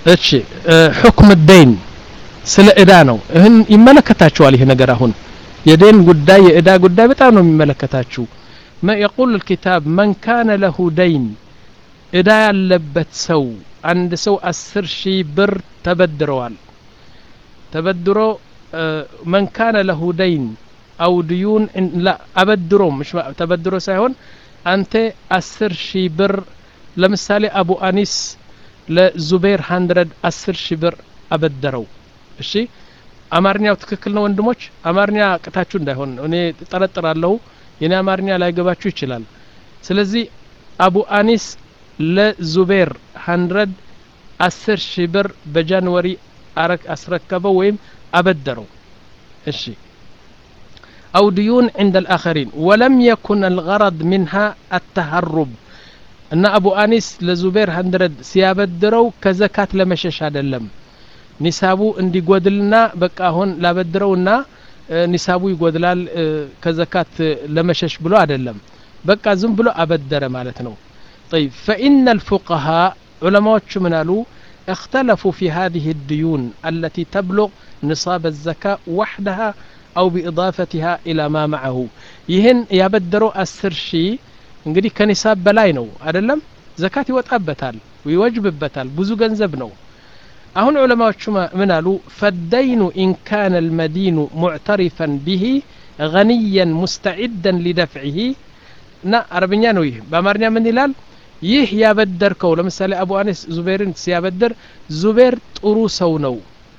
እሺ ሕክም ደይን ስለ እዳ ነው ይህን ይመለከታችኋል ይህ ነገር አሁን የደን ጉዳይ የእዳ ጉዳይ በጣም ነው የሚመለከታችሁ የቁል ልኪታብ መን ካነ ለሁ ደይን እዳ ያለበት ሰው አንድ ሰው አስር ሺህ ብር ተበድረዋል ተበድሮ መን ካነ ለሁ ደይን አው ድዩን ላ አበድሮ مش ተበድሮ ሳይሆን አንተ አስር ሺህ ብር ለምሳሌ አቡ አኒስ ለዙቤር ሀንድረድ አስር ሺህ ብር አበደረው እሺ አማርኛው ትክክል ነው ወንድሞች አማርኛ ቅታችሁ እንዳይሆን እኔ ጠረጥራለሁ የኔ አማርኛ ላይገባችሁ ይችላል ስለዚህ አቡ አኒስ ለዙቤር ሀንድረድ አስር ሺህ ብር በጃንዋሪ አስረከበው ወይም አበደረው እሺ أو ديون عند الآخرين ولم يكن الغرض منها التهرب أن أبو أنيس لزبير هندرد سيابدرو كزكاة لمشش هذا اللم ኒሳቡ እንዲጎድልና በቃ አሁን ላበድረውና ኒሳቡ ይጎድላል ከዘካት ለመሸሽ ብሎ አይደለም በቃ ዝም ብሎ አበደረ ማለት ነው طيب فإن الفقهاء علماء من قالوا اختلفوا في هذه الديون التي تبلغ نصاب الزكاة وحدها أو بإضافتها إلى ما معه يهن يبدروا أسر شيء እንግዲህ ከኒሳብ በላይ ነው አይደለም ዘካት ይወጣበታል ይወጅብበታል ብዙ ገንዘብ ነው አሁን ዑለማዎቹ ምን አሉ ፈደይኑ ኢን ካነ ልመዲኑ ሙዕተሪፈን ቢሂ ገኒያን ሙስተዒደን ሊደፍዒሂ እና አረብኛ ነው ይህ በአማርኛ ምን ይላል ይህ ያበደርከው ለምሳሌ አቡ አኒስ ዙቤርን ሲያበድር ዙቤር ጥሩ ሰው ነው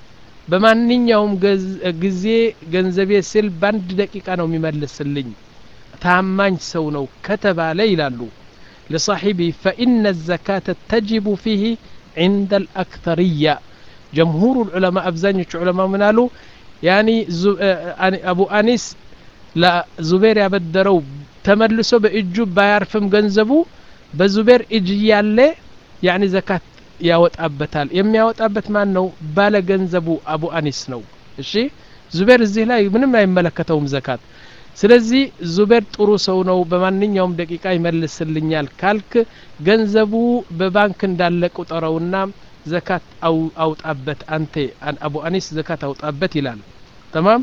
በማንኛውም ጊዜ ገንዘቤ ስል በአንድ ደቂቃ ነው የሚመልስልኝ ታማኝ ሰው ነው ከተባለ ይላሉ ለሳሒቢ ፈኢነ ዘካተ ተጅቡ ፊህ عند الأكثرية جمهور العلماء أبزانيش علماء منالو يعني أبو أنيس لا زبير يبدرو تملسو بإجو بايرفم ገንዘቡ በዙቤር እጅ ያለ ያኒ ዘካት ያወጣበታል የሚያወጣበት ማን ነው ባለ ገንዘቡ አቡ አኒስ ነው እሺ ዙቤር እዚህ ላይ ምንም አይመለከተውም ዘካት ስለዚህ ዙቤር ጥሩ ሰው ነው በማንኛውም ደቂቃ ይመልስልኛል ካልክ ገንዘቡ በባንክ እንዳለ ቁጠረውና ዘካት አውጣበት አንተ አቡ አኒስ ዘካት አውጣበት ይላል تمام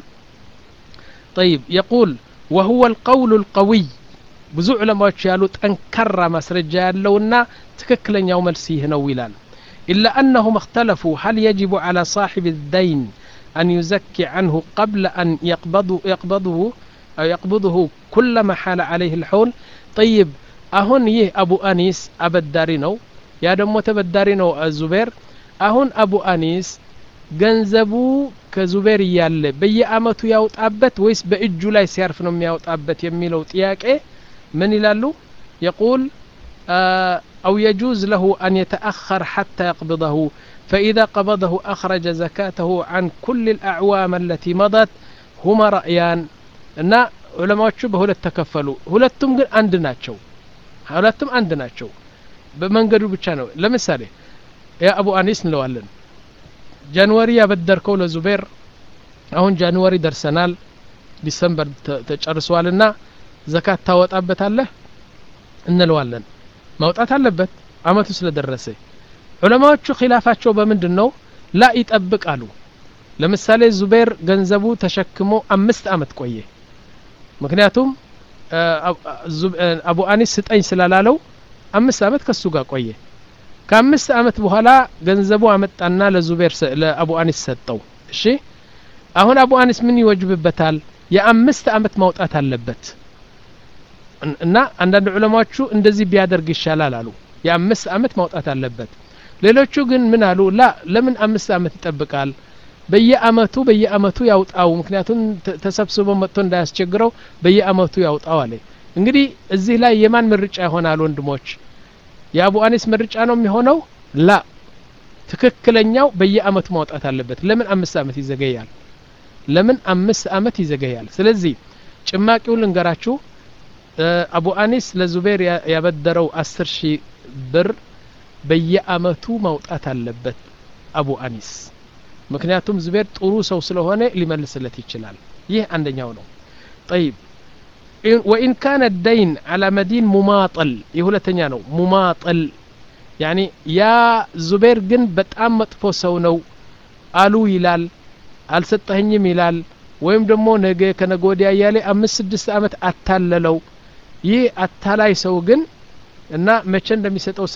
طيب يقول وهو القول القوي ብዙ ዑለማዎች ያሉ ጠንካራ ማስረጃ ያለውና ትክክለኛው መልስ ይህ ነው ይላል إلا أنهم اختلفوا هل يجب على صاحب الدين أن يزكي عنه قبل أن يقبضه, يقبضه أو يقبضه كلما حال عليه الحول طيب أهون يه أبو أنيس أبداري نو يا دمو تبداري نو الزبير أهون أبو أنيس ገንዘቡ ከዙቤር እያለ በየአመቱ ያውጣበት ወይስ በእጁ ላይ ሲያርፍ ነው የሚያውጣበት የሚለው ጥያቄ ምን ይላሉ የቁል أو يجوز له أن يتأخر حتى يقبضه فإذا قبضه أخرج زكاته عن كل الأعوام التي مضت هما رأيان እና ዑለማዎቹ በሁለት ተከፈሉ ሁለቱም ግን አንድ ናቸው ሁለቱም አንድ ናቸው በመንገዱ ብቻ ነው ለምሳሌ ያ አቡ አኒስ እንለዋለን ጃንዋሪ ያበደርከው ለዙቤር አሁን ጃንዋሪ ደርሰናል ዲሰምበር ተጨርሷልና ዘካት ታወጣበታለህ እንለዋለን ማውጣት አለበት አመቱ ስለደረሰ ዑለማዎቹ ኪላፋቸው በምንድን ነው ላ ይጠብቃሉ ለምሳሌ ዙቤር ገንዘቡ ተሸክሞ አምስት አመት ቆየ ምክንያቱም አቡ አኒስ ስጠኝ ስላላለው አምስት አመት ከሱ ጋር ቆየ ከአምስት አመት በኋላ ገንዘቡ አመጣና ለዙቤር ለአቡ አኒስ ሰጠው እሺ አሁን አቡ አኒስ ምን ይወጅብበታል የአምስት አመት ማውጣት አለበት እና አንዳንድ ዑለማዎቹ እንደዚህ ቢያደርግ ይሻላል አሉ የአምስት አመት ማውጣት አለበት ሌሎቹ ግን ምን አሉ ላ ለምን አምስት አመት ይጠብቃል በየአመቱ በየአመቱ ያውጣው ምክንያቱም ተሰብስቦ መጥቶ እንዳያስቸግረው በየአመቱ ያውጣው አለ እንግዲህ እዚህ ላይ የማን ምርጫ ይሆናል ወንድሞች የአቡ አኒስ ምርጫ ነው የሚሆነው ላ ትክክለኛው በየአመቱ ማውጣት አለበት ለምን አምስት አመት ይዘገያል ለምን አምስት አመት ይዘገያል ስለዚህ ጭማቂው ልንገራችሁ አቡ አኒስ ለዙቤር ያበደረው አስር ሺህ ብር በየአመቱ ማውጣት አለበት አቡ አኒስ ምክንያቱም ዙቤር ጥሩ ሰው ስለሆነ ሊመልስለት ይችላል ይህ አንደኛው ነው ጠይብ ወኢን ካነ ደይን አላ መዲን ሙማጠል የሁለተኛ ነው ሙማጠል ያኒ ያ ዙቤር ግን በጣም መጥፎ ሰው ነው አሉ ይላል አልሰጠኸኝም ይላል ወይም ደግሞ ነገ ከነገ ወዲያ እያለ አምስት ስድስት ዓመት አታለለው ይህ አታላይ ሰው ግን እና መቼ እንደሚሰጠው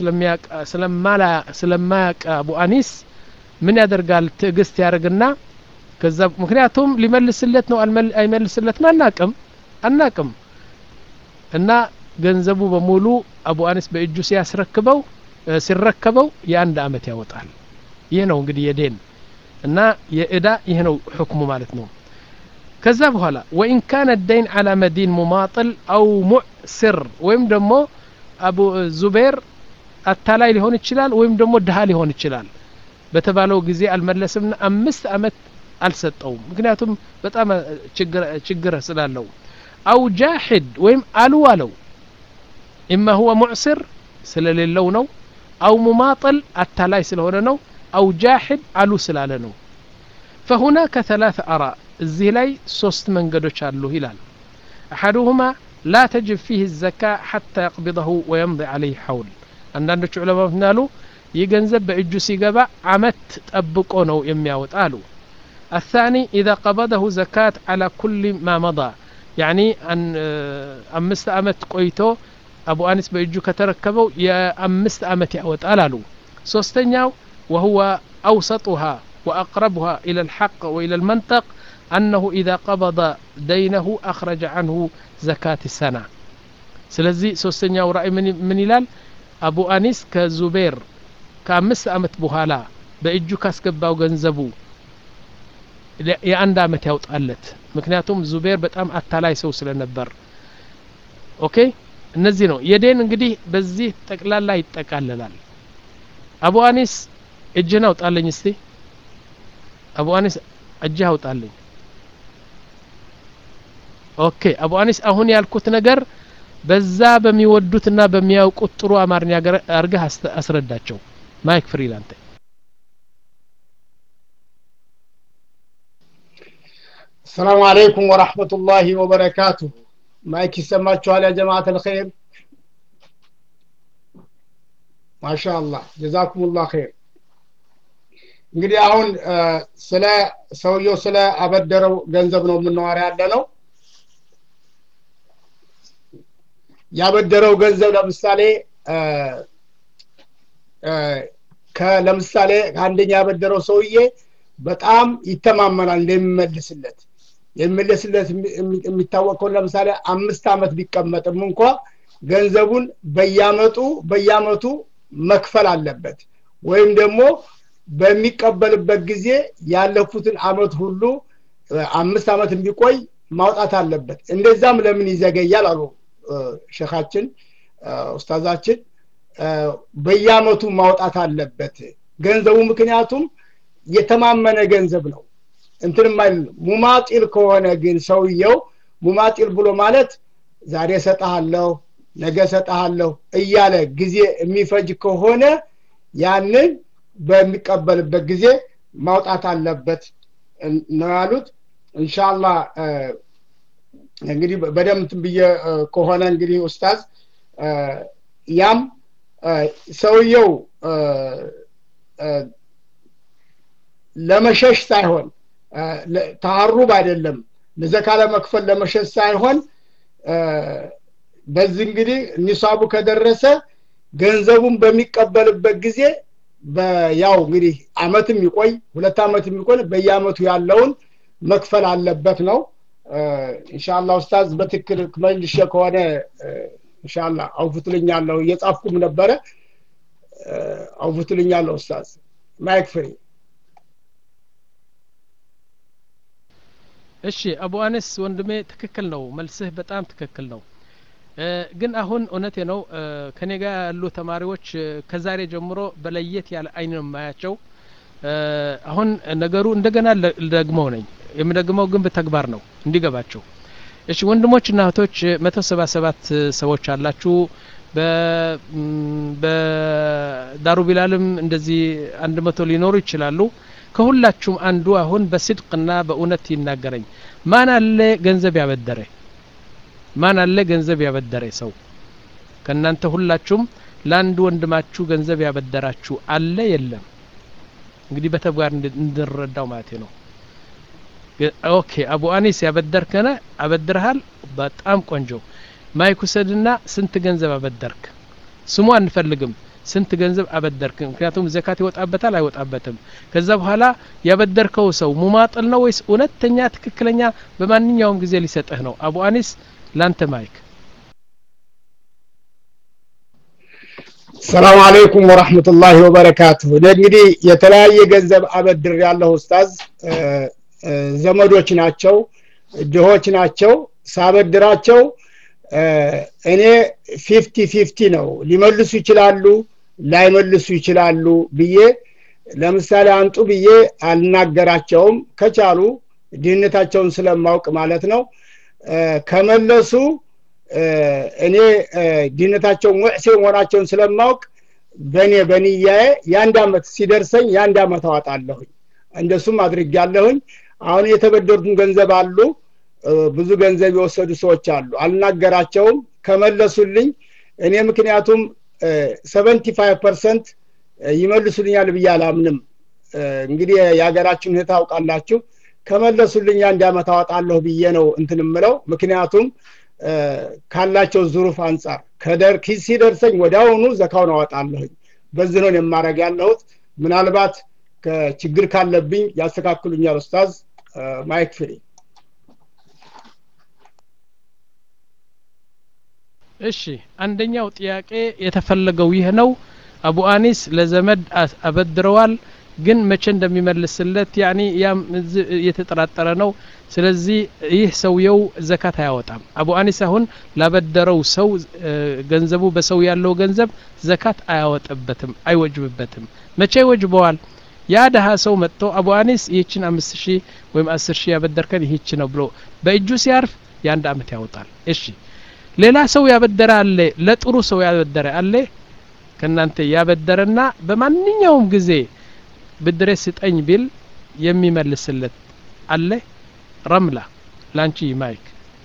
ስለማያቅ አቡ አኒስ ምን ያደርጋል ትዕግስት ያደርግና ከዛ ምክንያቱም ሊመልስለት ነው አይመልስለትም አናቅም አናቅም እና ገንዘቡ በሙሉ አቡ አኒስ በእጁ ሲያስረክበው ሲረከበው የአንድ አመት ያወጣል ይህ ነው እንግዲህ የዴን እና የእዳ ይህ ነው ሕክሙ ማለት ነው ከዛ በኋላ ወኢን ካነ ደይን አላ መዲን ሙማጥል አው ሙዕስር ወይም ደግሞ አቡ ዙቤር አታላይ ሊሆን ይችላል ወይም ደግሞ ድሃ ሊሆን ይችላል በተባለው ጊዜ አልመለስምና አምስት አመት አልሰጠውም ምክንያቱም በጣም ችግር ስላለው አው ጃሂድ ወይም አሉ አለው ኢማ ሁወ ሙዕስር ስለሌለው ነው አው ሙማጥል አታላይ ስለሆነ ነው አው ጃሂድ አሉ ስላለ ነው فهناك ثلاث آراء እዚህ ላይ ሶስት መንገዶች አሉ ይላል أحدهما لا تجب فيه الزكاة حتى يقبضه ويمضي عليه حول አንዳንዶቹ ዑለማዎች ምናሉ ይህ ገንዘብ በእጁ ሲገባ አመት ጠብቆ ነው የሚያወጣ አሉ الثاني إذا قبضه زكاة على كل ما مضى يعني أن أمست أمت قويتو أبو أنس بإجو كتركبو يا أمست أمت يأوت ألالو سوستنياو وهو أوسطها وأقربها إلى الحق وإلى المنطق أنه إذا قبض دينه أخرج عنه زكاة السنة سلزي سوستنياو رأي من, من إلال أبو أنيس كزبير كأمست أمت بوهالا بإجو كاسكباو ገንዘቡ የአንድ አመት ያውጣለት ምክንያቱም ዙቤር በጣም አታላይ ሰው ስለነበር ኦኬ እነዚህ ነው የዴን እንግዲህ በዚህ ጠቅላላ ይጠቃለላል አቡ አኒስ እጅህን አውጣለኝ እስቲ አቡ አኒስ እጅህ አውጣለኝ ኦኬ አቡ አኒስ አሁን ያልኩት ነገር በዛ በሚወዱትና በሚያውቁት ጥሩ አማርኛ አርገህ አስረዳቸው ማይክ ፍሪላንተ السلام عليكم ورحمة الله وبركاته ማይክ ይሰማችኋል ያ ጀማዓት አልኸይር ማሻአላህ ጀዛኩሙላህ ኸይር እንግዲህ አሁን ስለ ሰውየው ስለ አበደረው ገንዘብ ነው የምናወራ ያለ ነው ያበደረው ገንዘብ ለምሳሌ ለምሳሌ አንደኛ ያበደረው ሰውዬ በጣም ይተማመናል እንደሚመልስለት የሚመለስለት የሚታወቅ ከሆነ ለምሳሌ አምስት አመት ቢቀመጥም እንኳ ገንዘቡን በያመጡ በያመቱ መክፈል አለበት ወይም ደግሞ በሚቀበልበት ጊዜ ያለፉትን አመት ሁሉ አምስት አመት እንዲቆይ ማውጣት አለበት እንደዛም ለምን ይዘገያል አሉ ሸኻችን ኡስታዛችን በየአመቱ ማውጣት አለበት ገንዘቡ ምክንያቱም የተማመነ ገንዘብ ነው እንትንም አይደለም ሙማጢል ከሆነ ግን ሰውየው ሙማጢል ብሎ ማለት ዛሬ ሰጠሃለሁ ነገ ሰጠሃለሁ እያለ ጊዜ የሚፈጅ ከሆነ ያንን በሚቀበልበት ጊዜ ማውጣት አለበት ነው ያሉት እንሻላ እንግዲህ በደምብ ብዬ ከሆነ እንግዲህ ኡስታዝ ያም ሰውየው ለመሸሽ ሳይሆን ተሀሩብ አይደለም ለዘካ ለመክፈል ለመሸሽ ሳይሆን በዚህ እንግዲህ ኒሳቡ ከደረሰ ገንዘቡን በሚቀበልበት ጊዜ ያው እንግዲህ አመትም ይቆይ ሁለት አመት የሚቆይ በየአመቱ ያለውን መክፈል አለበት ነው ኢንሻአላ ኡስታዝ በትክክል መልሼ ከሆነ ኢንሻአላ አውፍትልኛለሁ እየጻፍኩም ነበረ አውፍትልኛለሁ ኡስታዝ ማይክ ፍሪ እሺ አቡ አነስ ወንድሜ ትክክል ነው መልስህ በጣም ትክክል ነው ግን አሁን እውነቴ ነው ከኔ ጋር ያሉ ተማሪዎች ከዛሬ ጀምሮ በለየት ያለ አይን ነው የማያቸው አሁን ነገሩ እንደገና ደግመው ነኝ የምደግመው ግን በተግባር ነው እንዲገባቸው እሺ ወንድሞችና እህቶች መቶ ሰባ ሰባት ሰዎች አላችሁ በዳሩ ቢላልም እንደዚህ አንድ መቶ ሊኖሩ ይችላሉ ከሁላችሁም አንዱ አሁን በስድቅና በእውነት ይናገረኝ ማን አለ ገንዘብ ያበደረ ማን አለ ገንዘብ ያበደረ ሰው ከእናንተ ሁላችሁም ለአንድ ወንድማችሁ ገንዘብ ያበደራችሁ አለ የለም እንግዲህ በተግባር እንድንረዳው ማለት ነው ኦኬ አቡ አኒስ ያበደርከነ አበድርሃል በጣም ቆንጆ ማይክ ውሰድና ስንት ገንዘብ አበደርክ ስሙ አንፈልግም ስንት ገንዘብ አበደርክ ምክንያቱም ዘካት ይወጣበታል አይወጣበትም ከዛ በኋላ ያበደርከው ሰው ሙማጥል ነው ወይስ እውነተኛ ትክክለኛ በማንኛውም ጊዜ ሊሰጥህ ነው አቡ አኒስ ላንተ ማይክ ሰላም አለይኩም ወራህመቱላሂ ወበረካቱ እኔ እንግዲህ የተለያየ ገንዘብ አበድር ያለሁ ኡስታዝ ዘመዶች ናቸው ድሆች ናቸው ሳበድራቸው እኔ ፊፍቲ ፊፍቲ ነው ሊመልሱ ይችላሉ ላይመልሱ ይችላሉ ብዬ ለምሳሌ አንጡ ብዬ አልናገራቸውም ከቻሉ ድህነታቸውን ስለማውቅ ማለት ነው ከመለሱ እኔ ድህነታቸው ሙዕሴ መሆናቸውን ስለማውቅ በእኔ በንያዬ የአንድ አመት ሲደርሰኝ የአንድ አመት አዋጣለሁኝ እንደሱም አድርጊያለሁኝ አሁን የተበደሩትን ገንዘብ አሉ ብዙ ገንዘብ የወሰዱ ሰዎች አሉ አልናገራቸውም ከመለሱልኝ እኔ ምክንያቱም ሰቨንቲ ፋይቭ ፐርሰንት ይመልሱልኛል ብዬ አላምንም እንግዲህ የሀገራችን ሁኔታ አውቃላችሁ ከመለሱልኝ አንድ አመት አወጣለሁ ብዬ ነው እንትን ምለው ምክንያቱም ካላቸው ዙሩፍ አንጻር ከደር ሲደርሰኝ ወዲያውኑ ዘካውን አወጣለሁኝ በዚህ ነው የማረግ ያለሁት ምናልባት ችግር ካለብኝ ያስተካክሉኛል ኡስታዝ ማይክ ፍሪ እሺ አንደኛው ጥያቄ የተፈለገው ይህ ነው አቡ አኒስ ለዘመድ አበድረዋል ግን መቼ እንደሚመልስለት ያኒ ያም እየተጠራጠረ ነው ስለዚህ ይህ ሰውየው ዘካት አያወጣም አቡ አኒስ አሁን ላበደረው ሰው ገንዘቡ በሰው ያለው ገንዘብ ዘካት አያወጥበትም አይወጅብበትም መቼ ይወጅበዋል ያ ደሃ ሰው መጥቶ አቡ አኒስ ይህችን አምስት ሺህ ወይም አስር ሺህ ያበደርከን ይህች ነው ብሎ በእጁ ሲያርፍ የአንድ አመት ያወጣል እሺ ሌላ ሰው ያበደረ አለ ለጥሩ ሰው ያበደረ አለ ከእናንተ ያበደረና በማንኛውም ጊዜ ብድሬ ስጠኝ ቢል የሚመልስለት አለ ረምላ ላንቺ ማይክ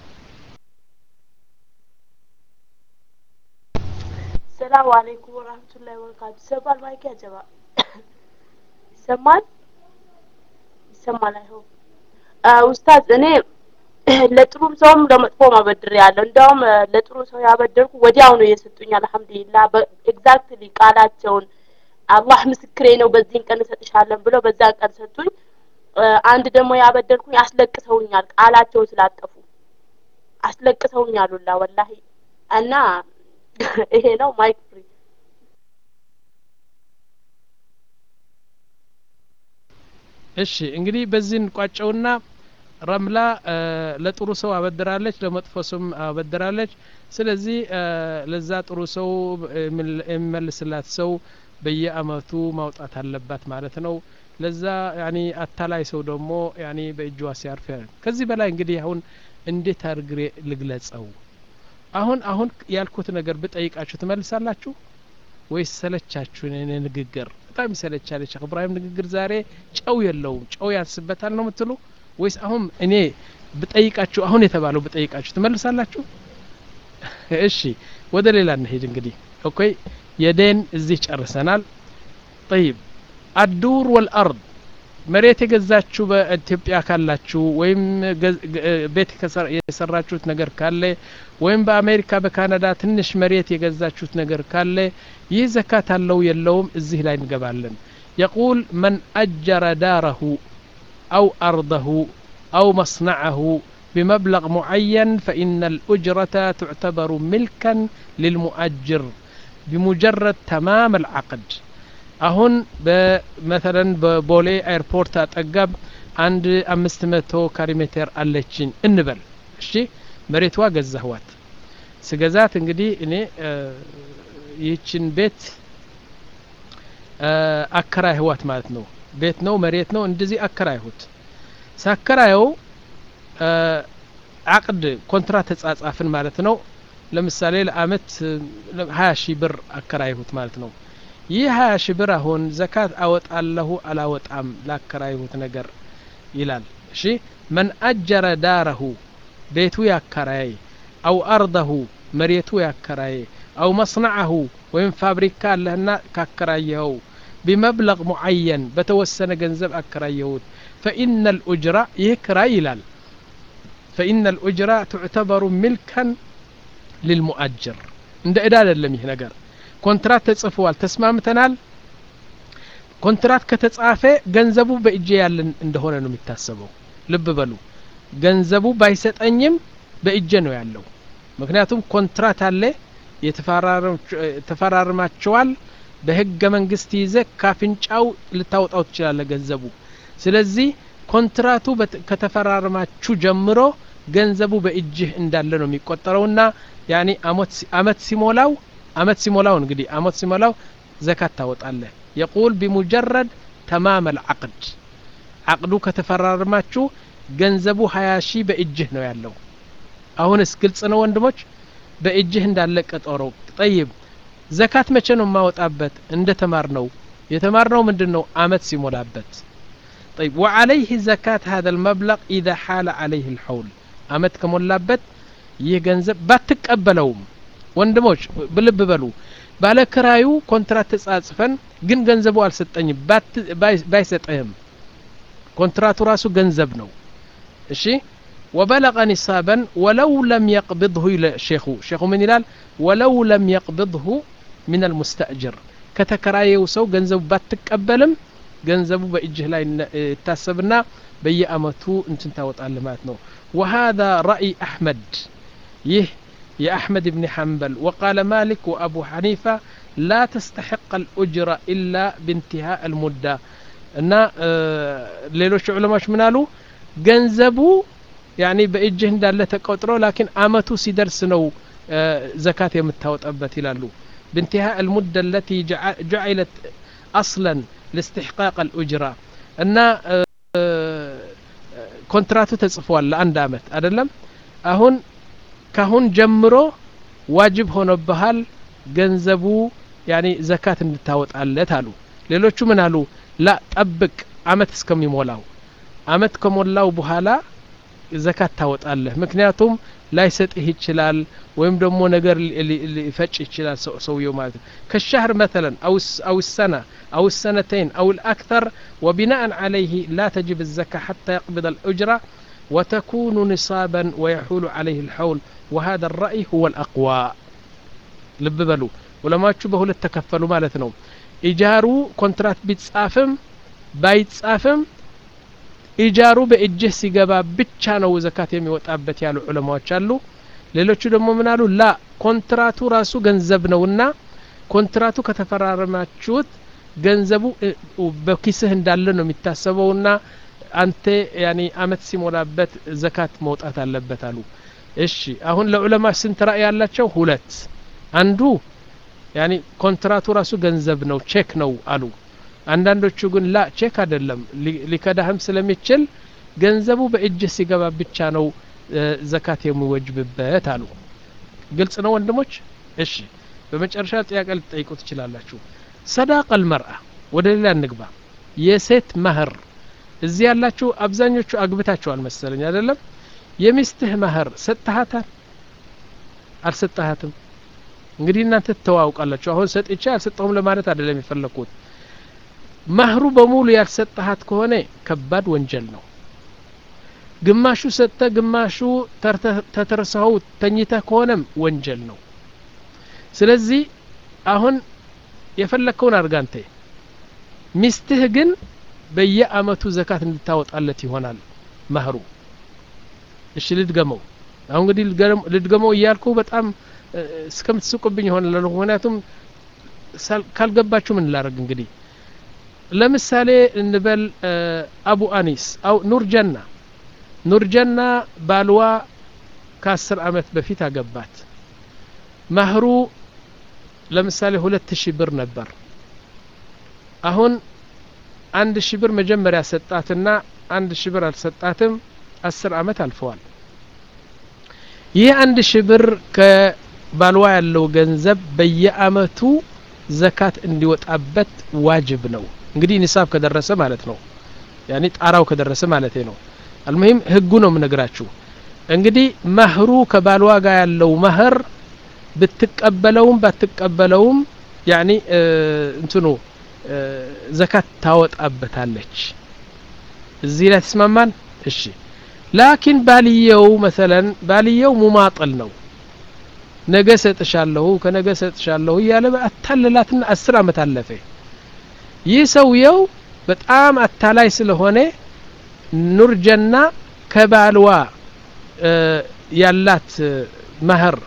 ሰላም አለይኩም ወራህመቱላሂ ወበረካቱ ይሰማል ማይክ ያጀባ ይሰማል ይሰማል አይሆን ኡስታዝ እኔ ለጥሩም ሰውም ለመጥፎም አበድር ያለው እንዲያውም ለጥሩ ሰው ያበደርኩ ወዲያው ነው የሰጡኝ አልহামዱሊላህ ኤግዛክትሊ ቃላቸውን አላህ ምስክሬ ነው በዚህን ቀን እሰጥሻለን ብለው በዛን ቀን ሰጡኝ አንድ ደግሞ ያበደርኩኝ አስለቅሰውኛል ቃላቸውን ስላጠፉ አስለቅሰውኛል ሁላ ወላሂ እና ይሄ ነው ማይክ ፍሪ እሺ እንግዲህ በዚህ እንቋጨውና ረምላ ለጥሩ ሰው አበድራለች ለመጥፎ ሰውም አበድራለች ስለዚህ ለዛ ጥሩ ሰው የሚመልስላት ሰው በየአመቱ ማውጣት አለባት ማለት ነው ለዛ ያኒ አታላይ ሰው ደግሞ ያኒ በእጇ ሲያርፍ ከዚህ በላይ እንግዲህ አሁን እንዴት አድርግሬ ልግለጸው አሁን አሁን ያልኩት ነገር ብጠይቃችሁ ትመልሳላችሁ ወይስ ሰለቻችሁ እኔ ንግግር በጣም ይሰለቻል ሼክ እብራሂም ንግግር ዛሬ ጨው የለውም ጨው ያንስበታል ነው የምትሉ ወይስ አሁን እኔ ብጠይቃችሁ አሁን የተባለው ብጠይቃችሁ ትመልሳላችሁ እሺ ወደ ሌላ እንሄድ እንግዲህ ኦኬ የዴን እዚህ ጨርሰናል ጠይብ አዱር ወልአርድ መሬት የገዛችሁ በኢትዮጵያ ካላችሁ ወይም ቤት የሰራችሁት ነገር ካለ ወይም በአሜሪካ በካናዳ ትንሽ መሬት የገዛችሁት ነገር ካለ ይህ ዘካት አለው የለውም እዚህ ላይ እንገባለን يقول من أجر داره أو أرضه أو مصنعه بمبلغ معين فإن الأجرة تعتبر ملكا للمؤجر بمجرد تمام العقد አሁን በመተለን በቦሌ ኤርፖርት አጠገብ አንድ አምስት መቶ ካሪ ሜትር አለችኝ እንበል እሺ መሬቷ ገዛህዋት ስገዛት እንግዲህ እኔ ይህችን ቤት አከራይህዋት ማለት ነው ቤት ነው መሬት ነው እንደዚህ አከራይሁት ሳከራየው አቅድ ኮንትራት ተጻጻፍን ማለት ነው ለምሳሌ ለአመት ሀያ ሺህ ብር አከራይሁት ማለት ነው ይህ ሀያ ሺህ ብር አሁን ዘካት አወጣለሁ አላወጣም ላከራይሁት ነገር ይላል እሺ መን አጀረ ዳረሁ ቤቱ ያከራየ አው አርደሁ መሬቱ ያከራየ አው መስነዐሁ ወይም ፋብሪካ አለህና ካከራየኸው ቢመብለግ ሙዓየን በተወሰነ ገንዘብ አከራየሁት ፈኢነ ልኡጅራ ይህ ክራይ ይላል ፈኢነ ልኡጅራ ትዕተበሩ ሚልከን ልልሙአጅር እንደ ዕዳ አይደለም ይህ ነገር ኮንትራት ተጽፈዋል ተስማምተናል ኮንትራት ከተጻፈ ገንዘቡ በእጄ ያለን እንደሆነ ነው የሚታሰበው ልብ በሉ ገንዘቡ ባይሰጠኝም በእጄ ነው ያለው ምክንያቱም ኮንትራት አለ ተፈራርማቸዋል በህገ መንግስት ይዘ ካፍንጫው ልታወጣው ትችላለ ገንዘቡ ስለዚህ ኮንትራቱ ከተፈራረማችሁ ጀምሮ ገንዘቡ በእጅህ እንዳለ ነው የሚቆጠረውና ያኒ አመት ሲሞላው አመት ሲሞላው እንግዲህ አመት ሲሞላው ዘካት ታወጣለህ የቁል ቢሙጀረድ ተማም አልዓቅድ አቅዱ ከተፈራረማችሁ ገንዘቡ ሀያ ሺህ በእጅህ ነው ያለው አሁንስ ግልጽ ነው ወንድሞች በእጅህ እንዳለ ቀጠሮ ጠይብ ዘካት መቼ ነው የማወጣበት እንደ ተማር ነው የተማር ነው ምንድን ነው አመት ሲሞላበት طيب وعليه زكاة هذا المبلغ إذا حال عليه الحول አመት ከሞላበት ይህ ገንዘብ ባትቀበለውም ወንድሞች ብልብ በሉ ባለ ክራዩ ኮንትራት ተጻጽፈን ግን ገንዘቡ አልሰጠኝም ባይሰጠህም ኮንትራቱ ራሱ ገንዘብ ነው እሺ وبلغ نصابا ولو لم يقبضه إلى شيخه شيخه من يلال ولو لم يقبضه من المستأجر ከተከራየው ሰው ገንዘቡ ባትቀበልም ገንዘቡ በእጅህ ላይ ይታሰብና በየአመቱ እንትን ታወጣለህ ማለት ነው وهذا رأي أحمد يه يا أحمد بن حنبل وقال مالك وأبو حنيفة لا تستحق الأجرة إلا بانتهاء المدة እና ሌሎች ዑለማዎች ምን አሉ ገንዘቡ ያኒ በእጅህ እንዳለ ተቆጥሮ ላኪን አመቱ ሲደርስ ነው ዘካት የምታወጣበት ይላሉ بانتهاء المدة التي جعلت أصلا لاستحقاق الأجرة እና ኮንትራቱ ተጽፏል ለአንድ አመት አይደለም አሁን ካሁን ጀምሮ ዋጅብ ሆኖብሃል ገንዘቡ ያኒ ዘካት እንድታወጣለት አሉ ሌሎቹ ምን አሉ ላ ጠብቅ አመት እስከሚሞላው አመት ከሞላው በኋላ ዘካት ታወጣለህ ምክንያቱም ላይሰጥህ ይችላል ወይም ደግሞ ነገር ሊፈጭ ይችላል ሰውየው ማለት ነው ከሻህር መተለን አው ሰና أو السنتين أو الأكثر وبناء عليه لا تجب الزكاة حتى يقبض الأجرة وتكون نصابا ويحول عليه الحول وهذا الرأي هو الأقوى ልብ በሉ ዑለማዎቹ በሁለት ተከፈሉ ማለት ነው ኢጃሩ ኮንትራት ቢጻፍም ባይጻፍም ኢጃሩ በእጅህ ሲገባ ብቻ ነው ዘካት የሚወጣበት ያሉ ዑለማዎች አሉ ሌሎቹ ደግሞ ምን አሉ ላ ኮንትራቱ ራሱ ገንዘብ ነውና ኮንትራቱ ከተፈራረማችሁት ገንዘቡ በኪስህ እንዳለ ነው የሚታሰበውና አንተ ያኒ አመት ሲሞላበት ዘካት መውጣት አለበት አሉ እሺ አሁን ለዑለማ ስንት ራእይ ያላቸው ሁለት አንዱ ያኒ ኮንትራቱ ራሱ ገንዘብ ነው ቼክ ነው አሉ አንዳንዶቹ ግን ላ ቼክ አይደለም ሊከዳህም ስለሚችል ገንዘቡ በእጅህ ሲገባ ብቻ ነው ዘካት የሚወጅብበት አሉ ግልጽ ነው ወንድሞች እሺ በመጨረሻ ጥያቄ ልትጠይቁ ትችላላችሁ ሰዳቅ አልመርአ ወደ ሌላ እንግባ የሴት መህር እዚህ ያላችሁ አብዛኞቹ አግብታችኋል መሰለኝ አይደለም የሚስትህ መህር ሰጥሃታል አልሰጠሃትም እንግዲህ እናንተ ትተዋውቃላችሁ አሁን ሰጥቼ አልሰጠሁም ለማለት አይደለም የፈለግኩት መህሩ በሙሉ ያልሰጠሃት ከሆነ ከባድ ወንጀል ነው ግማሹ ሰጥተ ግማሹ ተተርሰኸው ተኝተህ ከሆነም ወንጀል ነው ስለዚህ አሁን የፈለግከውን አድርጋ አንተ ሚስትህ ግን በየአመቱ ዘካት እንድታወጣለት ይሆናል መህሩ እሺ ልድገመው አሁን እንግዲህ ልድገመው እያልኩ በጣም እስከምትስቁብኝ ይሆናል ምክንያቱም ካልገባችሁ ምን ላረግ እንግዲህ ለምሳሌ እንበል አቡ አኒስ አው ኑርጀና ኑርጀና ባልዋ ከአስር አመት በፊት አገባት ማህሩ ለምሳሌ ሁለት ሺህ ብር ነበር አሁን አንድ ሺህ ብር መጀመሪያ ሰጣትና አንድ ሺህ ብር አልሰጣትም አስር አመት አልፈዋል ይህ አንድ ሺህ ብር ከባልዋ ያለው ገንዘብ በየአመቱ ዘካት እንዲወጣበት ዋጅብ ነው እንግዲህ ኒሳብ ከደረሰ ማለት ነው ያኔ ጣራው ከደረሰ ማለት ነው አልሙሂም ህጉ ነው የምነግራችሁ እንግዲህ መህሩ ከባልዋ ጋር ያለው መህር ብትቀበለውም ባትቀበለውም ያኒ እንትኑ ዘካት ታወጣበታለች እዚህ ላይ ተስማማን እሺ ላኪን ባልየው መሰለን ባልየው ሙማጥል ነው ነገ ሰጥሻለሁ ከነገ ሰጥሻለሁ እያለ አታለላትና አስር አመት አለፈ ይህ ሰውየው በጣም አታላይ ስለሆነ ኑርጀና ከባልዋ ያላት መህር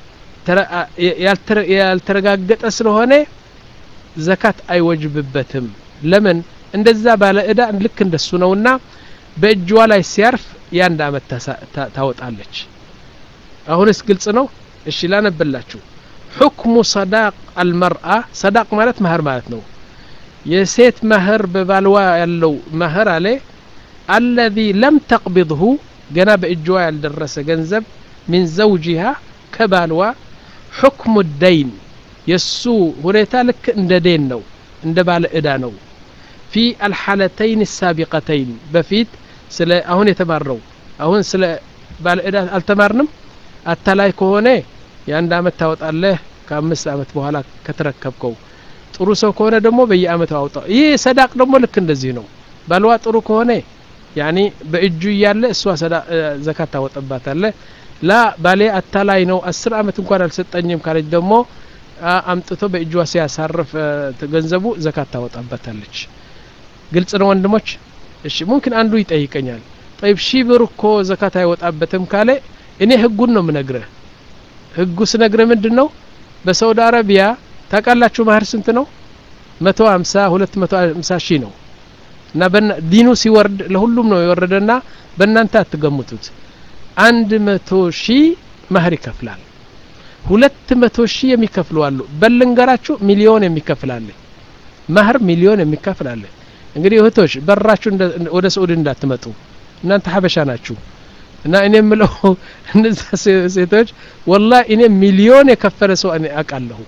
ያልተረጋገጠ ስለሆነ ዘካት አይወጅብበትም ለምን እንደዛ ባለ እዳ ልክ እንደሱ ነውና በእጇ ላይ ሲያርፍ የአንድ አመት ታወጣለች አሁንስ ግልጽ ነው እሺ ላነብላችሁ حكم صداق المرأة صداق ማለት መህር ማለት ነው የሴት መህር በባልዋ ያለው መህር አለ الذي لم تقبضه ገና በእጇ ያልደረሰ ገንዘብ من زوجها ከባልዋ حكم الدين የሱ ሁኔታ ልክ እንደ ዴን ነው እንደ ባለ እዳ ነው في الحالتين السابقتين በፊት ስለ አሁን የተማርነው አሁን ስለ ባለ እዳ አልተማርንም አታላይ ከሆነ የአንድ አመት ታወጣለህ ከአምስት አመት በኋላ ከተረከብከው ጥሩ ሰው ከሆነ ደግሞ በየአመቱ አውጣው ይህ ሰዳቅ ደግሞ ልክ እንደዚህ ነው ባልዋ ጥሩ ከሆነ ያኒ በእጁ እያለ እሷ ዘካት ታወጠባታለ ላ ባሌ አታላይ ነው አስር አመት እንኳን አልሰጠኝም ካለች ደግሞ አምጥቶ በእጇ ሲያሳርፍ ገንዘቡ ዘካት ታወጣበታለች ግልጽ ነው ወንድሞች እሺ ሙምኪን አንዱ ይጠይቀኛል ጠይብ ሺህ ብር እኮ ዘካት አይወጣበትም ካለ እኔ ህጉን ነው ምነግረህ ህጉ ስነግረ ምንድን ነው በሳውዲ አረቢያ ታውቃላችሁ ማህር ስንት ነው መቶ ሀምሳ ሁለት መቶ ሀምሳ ሺህ ነው እና ዲኑ ሲወርድ ለሁሉም ነው የወረደና በእናንተ አትገምቱት አንድ መቶ ሺህ ማህር ይከፍላል ሁለት መቶ ሺህ የሚከፍሉ አሉ በልንገራችሁ ሚሊዮን የሚከፍላለ ማህር ሚሊዮን የሚከፍላለ እንግዲህ እህቶች በራችሁ ወደ ስዑድ እንዳትመጡ እናንተ ሀበሻ ናችሁ እና እኔ የምለው እነዛ ሴቶች ወላ እኔ ሚሊዮን የከፈለ ሰው እኔ አውቃለሁ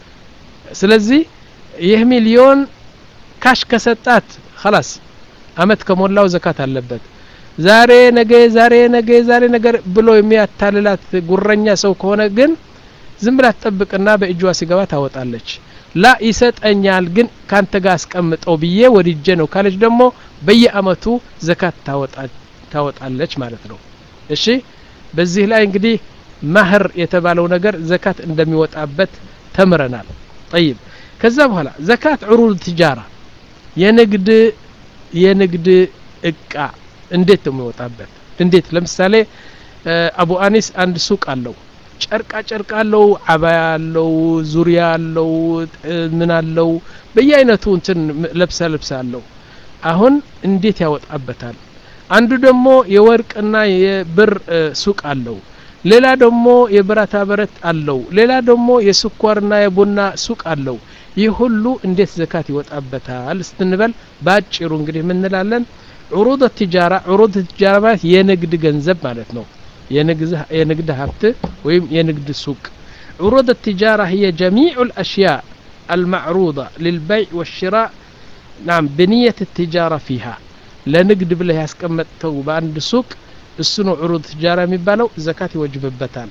ስለዚህ ይህ ሚሊዮን ካሽ ከሰጣት خلاص አመት ከሞላው ዘካት አለበት ዛሬ ነገ ዛሬ ነገ ዛሬ ነገር ብሎ የሚያታልላት ጉረኛ ሰው ከሆነ ግን ዝም ብላ ትጠብቅና በእጇ ሲገባ ታወጣለች ላ ይሰጠኛል ግን ካንተ ጋር አስቀምጠው ብዬ ወድጄ ነው ካለች ደግሞ በየአመቱ ዘካት ታወጣለች ማለት ነው እሺ በዚህ ላይ እንግዲህ ማህር የተባለው ነገር ዘካት እንደሚወጣበት ተምረናል ጠይብ ከዛ በኋላ ዘካት ዑሩድ ትጃራ የንግድ የንግድ እቃ እንዴት ነው የሚወጣበት እንዴት ለምሳሌ አቡ አኒስ አንድ ሱቅ አለው ጨርቃ ጨርቅ አለው አባያ አለው ዙሪያ አለው ምን አለው በየአይነቱ እንትን ለብሳ ልብስ አለው አሁን እንዴት ያወጣበታል አንዱ ደግሞ የወርቅና የብር ሱቅ አለው ሌላ ደግሞ የብረታ ብረት አለው ሌላ ደግሞ የስኳርና የቡና ሱቅ አለው ይህ ሁሉ እንዴት ዘካት ይወጣበታል ስትንበል በአጭሩ እንግዲህ ምንላለን ዑሩድ ትጃራ ዑሩድ ትጃራ ማለት የንግድ ገንዘብ ማለት ነው የንግድ ሀብት ወይም የንግድ ሱቅ ዑሩድ التجارة هي جميع الأشياء المعروضة للبيع والشراء نعم بنية التجارة فيها ለንግድ ብለህ ያስቀመጥተው በአንድ ሱቅ እሱ ነው ዑሩድ ትጃራ የሚባለው ዘካት ይወጅብበታል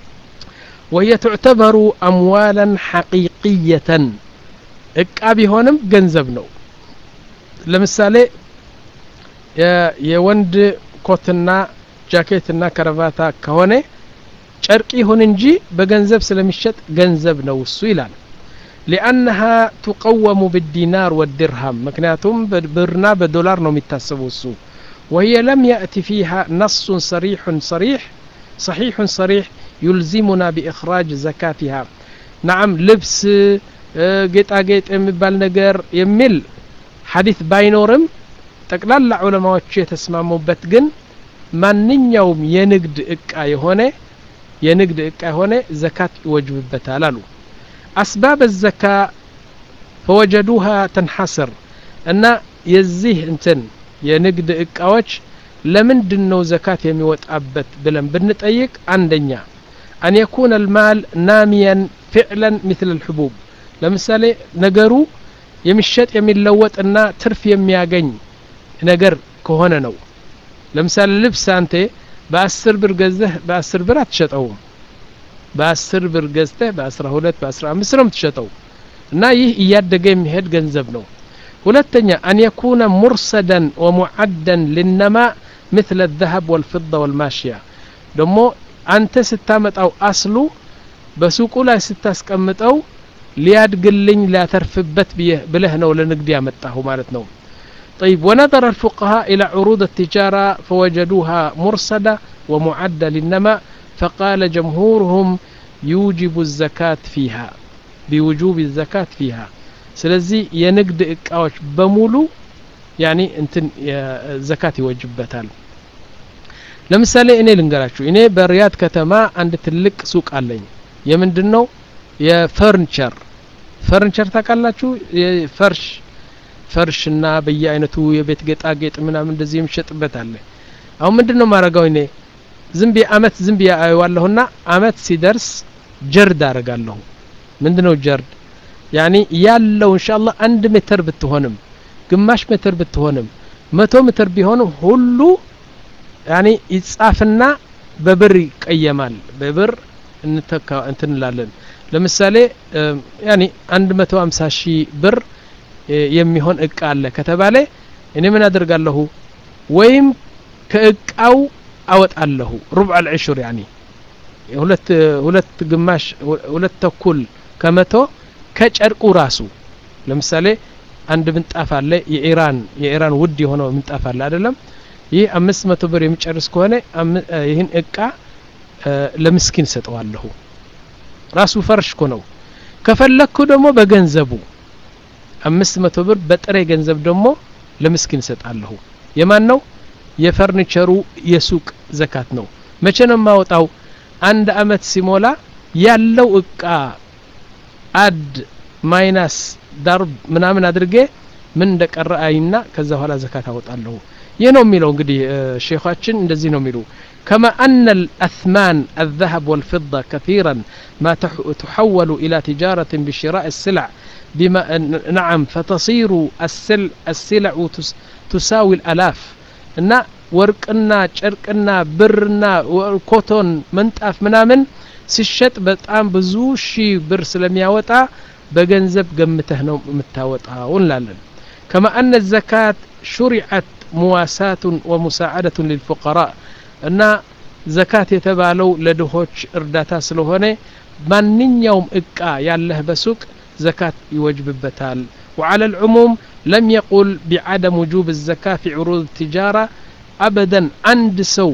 وهي تعتبر أموالا حقيقية እቃ ቢሆንም ገንዘብ ነው ለምሳሌ የወንድ ኮትና ጃኬትና ከረቫታ ከሆነ ጨርቅ ይሁን እንጂ በገንዘብ ስለሚሸጥ ገንዘብ ነው እሱ ይላል ሊአነሃ ቱቀወሙ ብዲናር ወድርሃም ምክንያቱም ብርና በዶላር ነው የሚታሰቡ እሱ وهي لم يأتي فيها نص صريح صريح صحيح صريح يلزمنا بإخراج زكاتها نعم لبس ጌጣጌጥ የሚባል ነገር የሚል ሐዲት ባይኖርም ጠቅላላ ዑለማዎቹ የተስማሙበት ግን ማንኛውም የንግድ እቃ የሆነ የንግድ እቃ የሆነ ዘካት ይወጅብበታል አሉ አስባብ ዘካ ፈወጀዱሃ ተንሐስር እና የዚህ እንትን የንግድ እቃዎች ለምንድን ነው ዘካት የሚወጣበት ብለን ብንጠይቅ አንደኛ አን የኩነ ልማል ናሚያን ፊዕለን ምትል ልሕቡብ ለምሳሌ ነገሩ የሚሸጥ የሚለወጥና ትርፍ የሚያገኝ ነገር ከሆነ ነው ለምሳሌ ልብስ አንተ በአስር ብር ገዘህ በአስር ብር አትሸጠውም በአስር ብር ገዝተህ በአስራ ሁለት በአስራ አምስት ነው የምትሸጠው እና ይህ እያደገ የሚሄድ ገንዘብ ነው ሁለተኛ አን የኩነ ሙርሰደን ወሙዓደን ልነማ مثل الذهب والفضة والماشية ደሞ አንተ ስታመጣው አስሉ በሱቁ ላይ ስታስቀምጠው ሊያድግልኝ ሊያተርፍበት ብለህ ነው ለንግድ ያመጣሁ ማለት ነው طيب ونظر الفقهاء إلى عروض التجارة فوجدوها مرصدة ومعدة للنماء فقال جمهورهم يوجب الزكاة فيها بوجوب الزكاة فيها ስለዚህ የንግድ እቃዎች በሙሉ ያኒ እንትን ዘካት ይወጅበታል ለምሳሌ እኔ ልንገራችሁ እኔ በሪያድ ከተማ አንድ ትልቅ ሱቅ አለኝ የምንድን ነው የፈርኒቸር ፈርኒቸር ታውቃላችሁ የፈርሽ ፈርሽና በየአይነቱ የቤት ጌጣጌጥ ምናምን እንደዚህ የሚሸጥበት አለ አሁን ምንድን ነው ማድረገው እኔ ዝም ብዬ አመት ዝም ብዬ አየዋለሁና አመት ሲደርስ ጀርድ አረጋለሁ ምንድን ነው ጀርድ ያኒ ያለው እንሻአላህ አንድ ሜትር ብትሆንም ግማሽ ሜትር ብትሆንም መቶ ሜትር ቢሆንም ሁሉ ያኒ ይጻፍና በብር ይቀየማል በብር እንተካ እንትንላለን ለምሳሌ ያኒ 150 ሺህ ብር የሚሆን እቃ አለ ከተባለ እኔ ምን አደርጋለሁ ወይም ከእቃው አወጣለሁ ሩብዕ አልዕሽር ያኒ ሁለት ሁለት ግማሽ ሁለት ተኩል ከመቶ ከጨርቁ ራሱ ለምሳሌ አንድ ምንጣፍ አለ የኢራን የኢራን ውድ የሆነው ምንጣፍ አለ አይደለም ይህ አምስት መቶ ብር የሚጨርስ ከሆነ ይህን እቃ ለምስኪን ሰጠዋለሁ ራሱ ፈርሽ እኮ ነው ከፈለግኩ ደግሞ በገንዘቡ አምስት መቶ ብር በጥሬ ገንዘብ ደግሞ ለምስኪን ሰጣለሁ የማን ነው የፈርኒቸሩ የሱቅ ዘካት ነው መቼ ነው የማወጣው አንድ አመት ሲሞላ ያለው እቃ አድ ማይናስ ዳርብ ምናምን አድርጌ ምን እንደቀረ አይና ከዛ በኋላ ዘካት አወጣለሁ ይህ ነው የሚለው እንግዲህ ሼኻችን እንደዚህ ነው የሚሉ كما أن الأثمان الذهب والفضة كثيرا ما تحول إلى تجارة بشراء السلع بما نعم فتصير السل السلع تساوي الألاف እና ወርቅና ጨርቅና ብርና ኮቶን መንጣፍ ምናምን ሲሸጥ በጣም ብዙ ሺህ ብር ስለሚያወጣ በገንዘብ ገምተህ ነው የምታወጣው እንላለን ከማ አነ ዘካት ሹሪዐት ሙዋሳቱን ወሙሳዓደቱን ልልፉቀራእ እና ዘካት የተባለው ለድሆች እርዳታ ስለሆነ ማንኛውም እቃ ያለህ በሱቅ ዘካት ይወጅብበታል وعلى العموم لم يقل بعدم وجوب الزكاة في عروض التجارة أبدا عند سو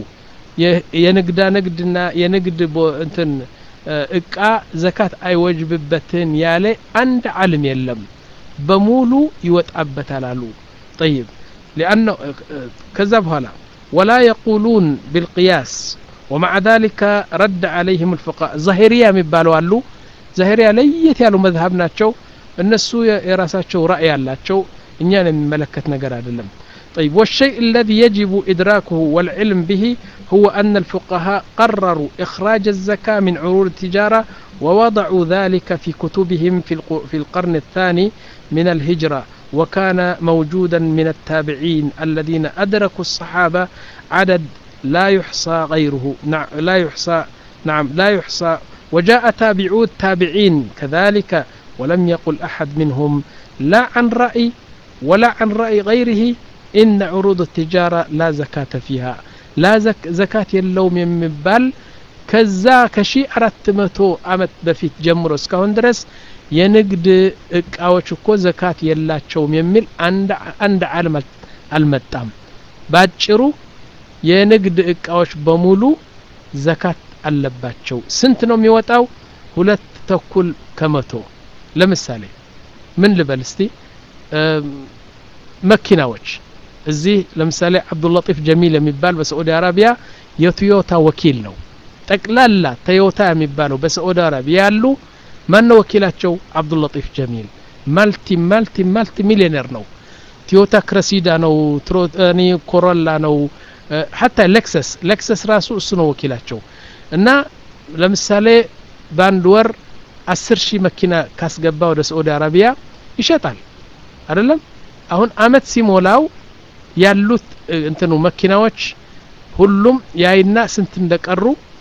የንግዳ ንግድና የንግድ እንትን እቃ ዘካት አይወጅብበትን ያለ አንድ ዓለም የለም በሙሉ ይወጣበታል አሉ طيب لأنه كذا بهلا ولا يقولون بالقياس ومع ذلك رد عليهم الفقهاء ظاهرية የሚባለው አሉ ظاهرية ለየት ያሉ መዝሀብ ናቸው እነሱ የራሳቸው ራእይ ያላቸው እኛን የሚመለከት ነገር አይደለም طيب والشيء الذي يجب إدراكه والعلم به هو أن الفقهاء قرروا إخراج الزكاة من عروض التجارة ووضعوا ذلك في كتبهم في, في القرن الثاني من الهجرة وكان موجودا من التابعين الذين أدركوا الصحابة عدد لا يحصى غيره نعم لا يحصى نعم لا يحصى وجاء تابعو التابعين كذلك ولم يقل أحد منهم لا عن رأي ولا عن رأي غيره إن عروض التجارة لا زكاة فيها لا زك زكاة اللوم يمبال كذا كشي أردت متو أمت بفيت جمرو اسكاون درس የንግድ እቃዎች እኮ ዘካት የላቸውም የሚል አንድ ዓለም አልመጣም ባጭሩ የንግድ እቃዎች በሙሉ ዘካት አለባቸው ስንት ነው የሚወጣው ሁለት ተኩል ከመቶ ለምሳሌ ምን ልበል እስቲ መኪናዎች እዚህ ለምሳሌ አብዱላጢፍ ጀሚል የሚባል በሳዑዲ አረቢያ የቶዮታ ወኪል ነው ጠቅላላ ቶዮታ የሚባለው በሳዑዲ አረቢያ ያሉ ማን ነው ወኪላቸው አብዱላጢፍ ጀሚል ማልቲ ማልቲ ማልቲ ሚሊዮኔር ነው ቶዮታ ክረሲዳ ነው ትሮኒ ኮሮላ ነው ሀታ ሌክሰስ ሌክሰስ ራሱ እሱ ነው ወኪላቸው እና ለምሳሌ በአንድ ወር አስር ሺህ መኪና ካስገባ ወደ ሳዑዲ አረቢያ ይሸጣል አይደለም አሁን አመት ሲሞላው ያሉት እንትኑ መኪናዎች ሁሉም ያይና ስንት እንደቀሩ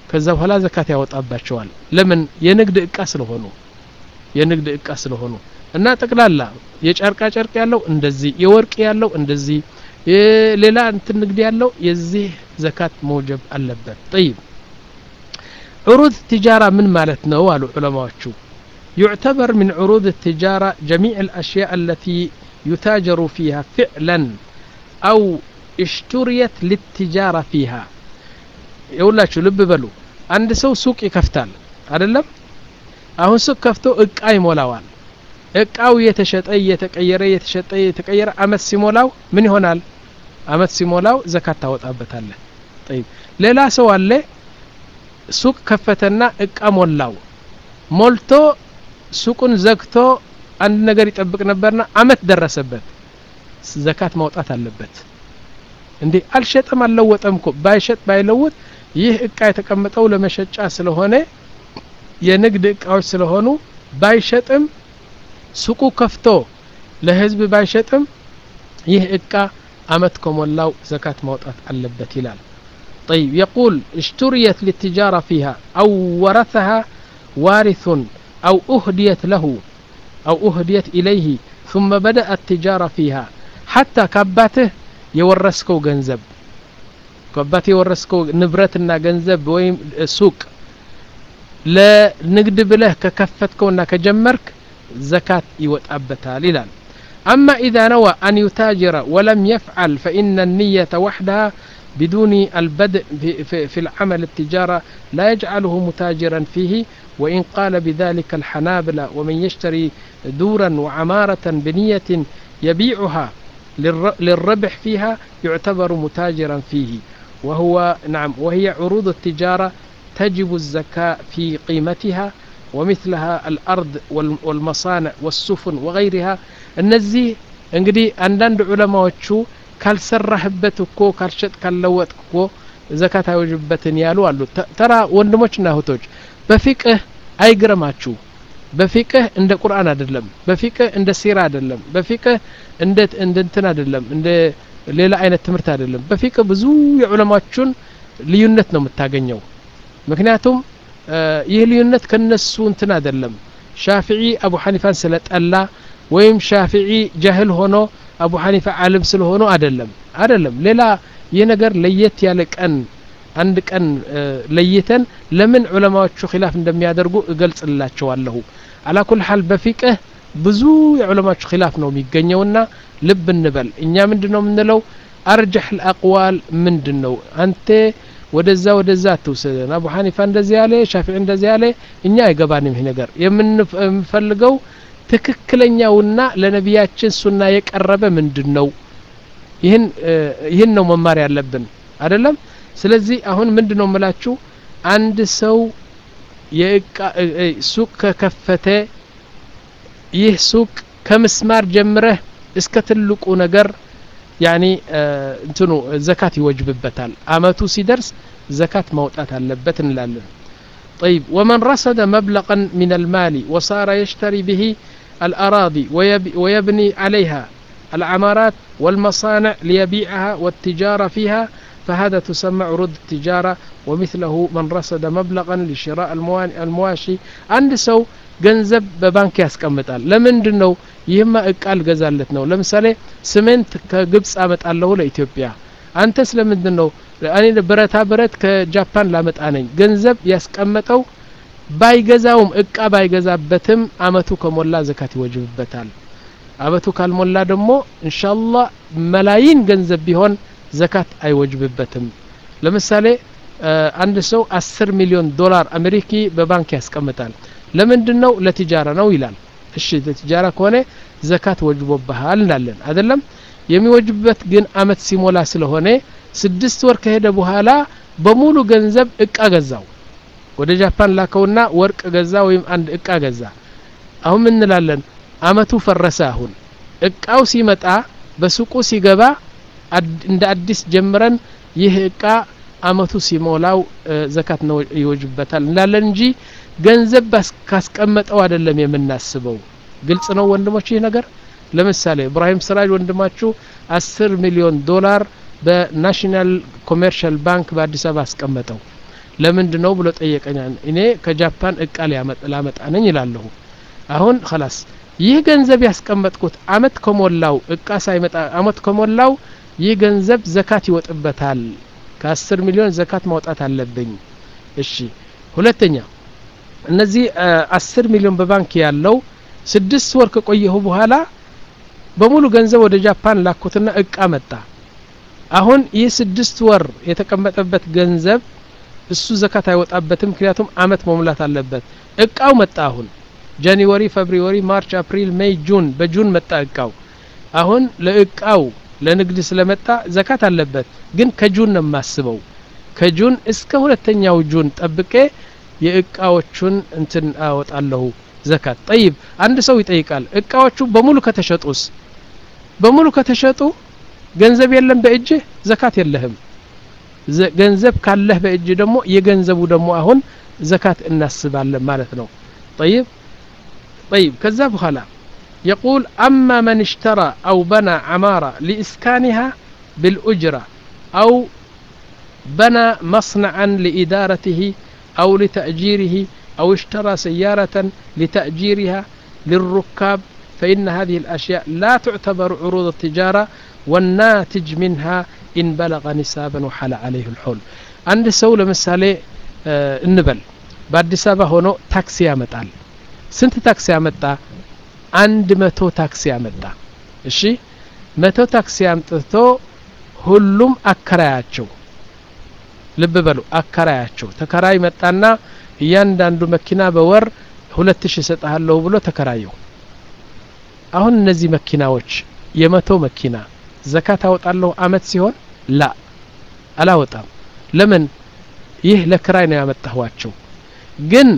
ከዛ በኋላ ዘካት ያወጣባቸዋል ለምን የንግድ እቃ ስለሆኑ የንግድ እቃ ስለሆኑ እና ጠቅላላ የጨርቃ ጨርቅ ያለው እንደዚህ የወርቅ ያለው እንደዚህ ሌላ እንትን ንግድ ያለው የዚህ ዘካት መውጀብ አለበት ጠይብ ዑሩድ ትጃራ ምን ማለት ነው አሉ ዑለማዎቹ يعتبر من عروض التجارة جميع الأشياء التي يتاجر فيها فعلا أو اشتريت للتجارة فيها يقول ልብ በሉ አንድ ሰው ሱቅ ይከፍታል አይደለም አሁን ሱቅ ከፍቶ እቃ ይሞላዋል እቃው እየተሸጠ እየተቀየረ እየተሸጠ እየተቀየረ አመት ሲሞላው ምን ይሆናል አመት ሲሞላው ዘካት ታወጣበታለህ ጠይብ ሌላ ሰው አለ ሱቅ ከፈተና እቃ ሞላው ሞልቶ ሱቁን ዘግቶ አንድ ነገር ይጠብቅ ነበርና አመት ደረሰበት ዘካት ማውጣት አለበት እንዴ አልሸጠም አልለወጠም እኮ ባይሸጥ ባይለውጥ ይህ እቃ የተቀመጠው ለመሸጫ ስለሆነ የንግድ እቃዎች ስለሆኑ ባይሸጥም ሱቁ ከፍቶ ለህዝብ ባይሸጥም ይህ እቃ አመት ከሞላው ዘካት ማውጣት አለበት ይላል طيب يقول اشتريت للتجارة فيها أو ورثها وارث أو أهديت له أو أهديت إليه ثم بدأ التجارة فيها حتى كباته يورسكو جنزب كباته يورسكو نبرتنا جنزب ويم سوق ለንግድ ብለህ ከከፈትከውና ከጀመርክ ዘካት ይወጣበታል ይላል أما إذا نوى أن يتاجر ولم يفعل فإن النية وحدها بدون البدء في, في, في العمل التجارة لا يجعله متاجرا فيه وإن قال بذلك الحنابلة ومن يشتري دورا وعمارة بنية يبيعها للربح فيها يعتبر متاجرا فيه وهو نعم وهي عروض التجارة تجب الزكاة في قيمتها ومثلها الأرض والمصانع والسفن وغيرها እነዚህ እንግዲህ አንዳንድ ዑለማዎቹ ካልሰራህበት እኮ ካልሸጥ ካልለወጥ እኮ ዘካት አይወጅበትን ያሉ አሉ ተራ ወንድሞችና እህቶች በፊቅህ አይግረማችሁ በፊቅህ እንደ ቁርአን አይደለም በፊቅህ እንደ ሲራ አይደለም በፊቅህ እንደ እንትን አይደለም እንደ ሌላ አይነት ትምህርት አይደለም በፊቅህ ብዙ የዑለማዎቹን ልዩነት ነው የምታገኘው ምክንያቱም ይህ ልዩነት ከነሱ እንትን አይደለም ሻፊዒ አቡ ሐኒፋን ስለጠላ ወይም ሻፊዒ ጃህል ሆኖ አቡ ሐኒፋ ዓለም ስለሆኑ አይደለም አይደለም ሌላ ይህ ነገር ለየት ያለ ቀን አንድ ቀን ለይተን ለምን ዑለማዎቹ ኪላፍ እንደሚያደርጉ እገልጽላቸዋለሁ አላ ኩል ሐል በፊቅህ ብዙ የዑለማዎቹ ኪላፍ ነው የሚገኘውና ልብ እንበል እኛ ምንድን ነው የምንለው አርጀሕ ልአቅዋል ምንድን ነው አንተ ወደዛ ወደዛ አትውሰደን አቡ ሐኒፋ እንደዚህ ያለ ሻፊዒ እንደዚህ ያለ እኛ አይገባንም ይህ ነገር የምንፈልገው ትክክለኛውና ለነቢያችን ሱና የቀረበ ምንድን ነው ይህን ይህን ነው መማር ያለብን አይደለም ስለዚህ አሁን ምንድን ነው የምላችሁ አንድ ሰው ሱቅ ከከፈተ ይህ ሱቅ ከምስማር ጀምረህ እስከ ትልቁ ነገር ያኒ እንትኑ ዘካት ይወጅብበታል አመቱ ሲደርስ ዘካት ማውጣት አለበት እንላለን طيب ومن رصد مبلغا من المال وصار يشتري به الأراضي ويبني عليها العمارات والمصانع ليبيعها والتجارة فيها فهذا تسمى عروض التجارة ومثله من رصد مبلغا لشراء المواشي عند سو ገንዘብ በባንክ ያስቀምጣል ለምንድን ነው ይህማ እቃ ልገዛለት ነው ለምሳሌ ስሜንት ከግብፅ አመጣለሁ ለኢትዮጵያ አንተ ስለምንድን ነው እኔ ብረታ ብረት ከጃፓን ላመጣ ነኝ ገንዘብ ያስቀመጠው ባይገዛውም እቃ ባይገዛበትም አመቱ ከሞላ ዘካት ይወጅብበታል አመቱ ካልሞላ ደግሞ እንሻላ መላይን ገንዘብ ቢሆን ዘካት አይወጅብበትም ለምሳሌ አንድ ሰው አስር ሚሊዮን ዶላር አሜሪኪ በባንክ ያስቀምጣል ለምንድን ነው ለቲጃራ ነው ይላል እሺ ለቲጃራ ከሆነ ዘካት ወጅቦብሃል እንላለን አይደለም የሚወጅብበት ግን አመት ሲሞላ ስለሆነ ስድስት ወር ከሄደ በኋላ በሙሉ ገንዘብ እቃ ገዛው ወደ ጃፓን ላከውና ወርቅ ገዛ ወይም አንድ እቃ ገዛ አሁን ምን እንላለን አመቱ ፈረሰ አሁን እቃው ሲመጣ በሱቁ ሲገባ እንደ አዲስ ጀምረን ይህ እቃ አመቱ ሲሞላው ዘካት ነው ይወጅበታል እንላለን እንጂ ገንዘብ ካስቀመጠው አይደለም የምናስበው ግልጽ ነው ወንድሞች ይህ ነገር ለምሳሌ ኢብራሂም ስራጅ ወንድማችሁ አስር ሚሊዮን ዶላር በናሽናል ኮሜርሻል ባንክ በአዲስ አበባ አስቀመጠው ለምንድን ነው ብሎ ጠየቀኛ እኔ ከጃፓን እቃ ላመጣ ነኝ ይላለሁ አሁን ከላስ ይህ ገንዘብ ያስቀመጥኩት አመት ከሞላው እቃ ሳይመጣ አመት ከሞላው ይህ ገንዘብ ዘካት ይወጥበታል ከአስር ሚሊዮን ዘካት ማውጣት አለብኝ እሺ ሁለተኛ እነዚህ አስር ሚሊዮን በባንክ ያለው ስድስት ወር ከቆየሁ በኋላ በሙሉ ገንዘብ ወደ ጃፓን ላኩትና እቃ መጣ አሁን ይህ ስድስት ወር የተቀመጠበት ገንዘብ እሱ ዘካት አይወጣበትም ምክንያቱም አመት መሙላት አለበት እቃው መጣ አሁን ጃንዋሪ ፌብሩዋሪ ማርች አፕሪል ሜይ ጁን በጁን መጣ እቃው አሁን ለእቃው ለንግድ ስለመጣ ዘካት አለበት ግን ከጁን ነው የማስበው ከጁን እስከ ሁለተኛው ጁን ጠብቄ የእቃዎቹን እንትን አወጣለሁ ዘካት ጠይብ አንድ ሰው ይጠይቃል እቃዎቹ በሙሉ ከተሸጡስ በሙሉ ከተሸጡ ገንዘብ የለም በእጅህ ዘካት የለህም ገንዘብ ካለህ በእጅ ደግሞ የገንዘቡ ደግሞ አሁን ዘካት እናስባለን ማለት ነው ጠይብ طيب كذا بخلا يقول أما من اشترى أو بنى عمارة لإسكانها بالأجرة أو بنى مصنعا لإدارته أو لتأجيره أو اشترى سيارة لتأجيرها للركاب فإن هذه الأشياء لا تعتبر عروض التجارة والناتج منها إن بلغ نسابا وحال عليه الحول عند سولة مسالة آه النبل بعد سابة هنا تاكسي يمتال ስንት ታክሲ ያመጣ አንድ መቶ ታክሲ ያመጣ እሺ መቶ ታክሲ አምጥቶ ሁሉም አከራያቸው ልብ በሉ አከራያቸው ተከራይ መጣና እያንዳንዱ መኪና በወር ሁለት ሺ እሰጥሃለሁ ብሎ ተከራየው አሁን እነዚህ መኪናዎች የመቶ መኪና ዘካት አወጣለሁ አመት ሲሆን ላ አላወጣም ለምን ይህ ለክራይ ነው ያመጣኋቸው ግን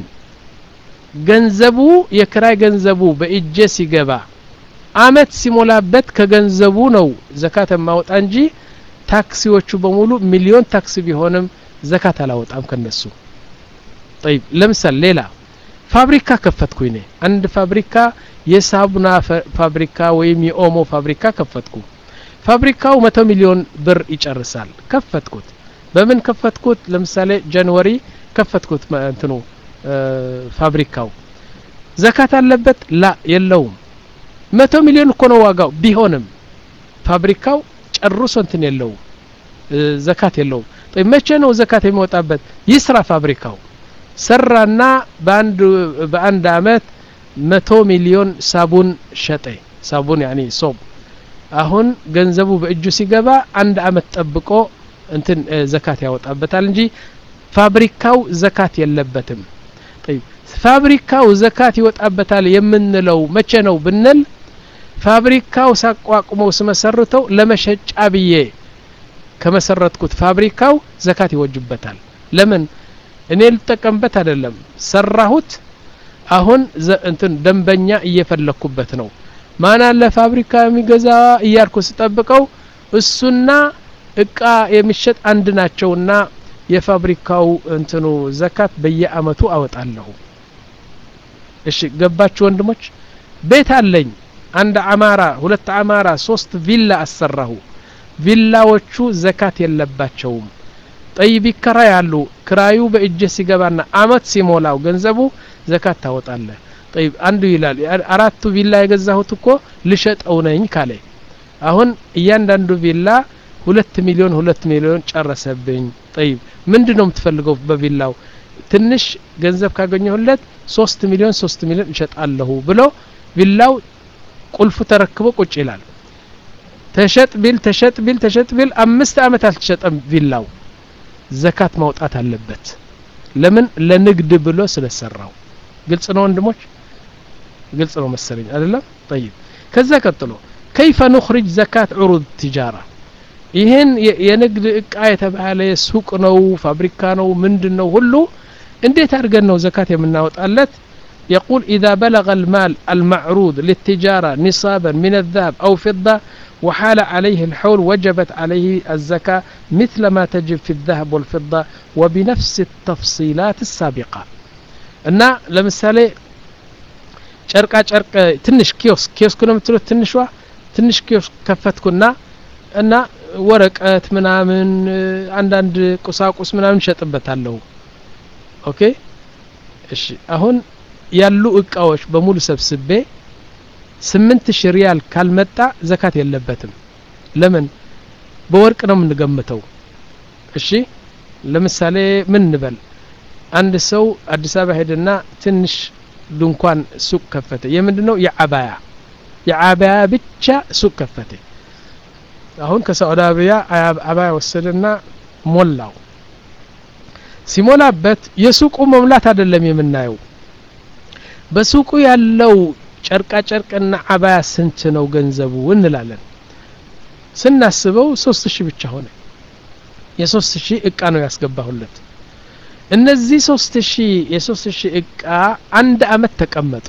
ገንዘቡ የክራይ ገንዘቡ በእጄ ሲገባ አመት ሲሞላበት ከገንዘቡ ነው ዘካት የማወጣ እንጂ ታክሲዎቹ በሙሉ ሚሊዮን ታክሲ ቢሆንም ዘካት አላወጣም ከነሱ ጠይብ ለምሳሌ ሌላ ፋብሪካ ከፈትኩ እኔ አንድ ፋብሪካ የሳቡና ፋብሪካ ወይም የኦሞ ፋብሪካ ከፈትኩ ፋብሪካው መቶ ሚሊዮን ብር ይጨርሳል ከፈትኩት በምን ከፈትኩት ለምሳሌ ጃንዋሪ ከፈትኩት እንትኑ ፋብሪካው ዘካት አለበት ላ የለውም መቶ ሚሊዮን እኮ ነው ዋጋው ቢሆንም ፋብሪካው ጨርሶ እንትን የለውም ዘካት የለውም መቼ ነው ዘካት የሚወጣበት ይስራ ፋብሪካው ሰራና በአንድ በአንድ አመት መቶ ሚሊዮን ሳቡን ሸጠ ሳቡን ያኒ ሶብ አሁን ገንዘቡ በእጁ ሲገባ አንድ አመት ጠብቆ እንትን ዘካት ያወጣበታል እንጂ ፋብሪካው ዘካት የለበትም ፋብሪካው ዘካት ይወጣበታል የምንለው መቼ ነው ብንል ፋብሪካው ሳቋቁመው ስመሰርተው ለመሸጫ ብዬ ከመሰረትኩት ፋብሪካው ዘካት ይወጅበታል ለምን እኔ ልጠቀምበት አይደለም ሰራሁት አሁን እንትን ደንበኛ እየፈለኩበት ነው ማን አለ ፋብሪካ የሚገዛ እያልኩ ስጠብቀው እሱና እቃ የሚሸጥ አንድ ናቸውና የፋብሪካው እንትኑ ዘካት በየአመቱ አወጣለሁ እሺ ገባችሁ ወንድሞች ቤት አለኝ አንድ አማራ ሁለት አማራ ሶስት ቪላ አሰራሁ ቪላዎቹ ዘካት የለባቸውም ጠይብ ይከራያሉ ክራዩ በእጀ ሲገባና አመት ሲሞላው ገንዘቡ ዘካት ታወጣለህ ጠይብ አንዱ ይላል አራቱ ቪላ የገዛሁት እኮ ልሸጠው ነኝ ካለ አሁን እያንዳንዱ ቪላ ሁለት ሚሊዮን ሁለት ሚሊዮን ጨረሰብኝ ጠይብ ምንድን ነው የምትፈልገው በቪላው ትንሽ ገንዘብ ካገኘሁለት ሶስት ሚሊዮን ሶስት ሚሊዮን እሸጣለሁ ብሎ ቪላው ቁልፉ ተረክቦ ቁጭ ይላል ተሸጥ ቢል ተሸጥ ቢል ተሸጥ ቢል አምስት አመት አልተሸጠም ቪላው ዘካት ማውጣት አለበት ለምን ለንግድ ብሎ ስለሰራው ግልጽ ነው ወንድሞች ግልጽ ነው መሰለኝ አይደለም ጠይብ ከዛ ቀጥሎ ከይፈ ኑኽሪጅ ዘካት ዑሩድ ቲጃራ ይህን የንግድ እቃ የተባለ ሱቅ ነው ፋብሪካ ነው ምንድን ነው ሁሉ እንዴት አድርገን ነው ዘካት የምናወጣለት يقول إذا بلغ المال المعروض للتجارة نصابا من الذهب أو فضة وحال عليه الحول وجبت عليه الزكاة مثل ما تجب في الذهب والفضة وبنفس التفصيلات السابقة እና ለምሳሌ ጨርቃ ጨርቅ ትንሽ ኪዮስክ ኪዮስክ ነው የምትሉት ትንሿ ትንሽ ኪዮስክ ከፈትኩና እና ወረቀት ምናምን አንዳንድ ቁሳቁስ ምናምን ሸጥበታለሁ ኦኬ እሺ አሁን ያሉ እቃዎች በሙሉ ሰብስቤ ስምንት ሺህ ሪያል ካልመጣ ዘካት የለበትም ለምን በወርቅ ነው የምንገምተው እሺ ለምሳሌ ምን እንበል አንድ ሰው አዲስ አበባ ሄደና ትንሽ ድንኳን ሱቅ ከፈተ የምንድን ነው የአባያ የአባያ ብቻ ሱቅ ከፈተ አሁን ከሳዑዲ አረቢያ አባያ ወሰደና ሞላው ሲሞላበት የሱቁ መሙላት አይደለም የምናየው በሱቁ ያለው ጨርቃ ጨርቅና አባያ ስንት ነው ገንዘቡ እንላለን ስናስበው ሶስት ሺህ ብቻ ሆነ የሶስት ሺህ እቃ ነው ያስገባሁለት እነዚህ ሶስት ሺህ የሶስት ሺህ እቃ አንድ አመት ተቀመጡ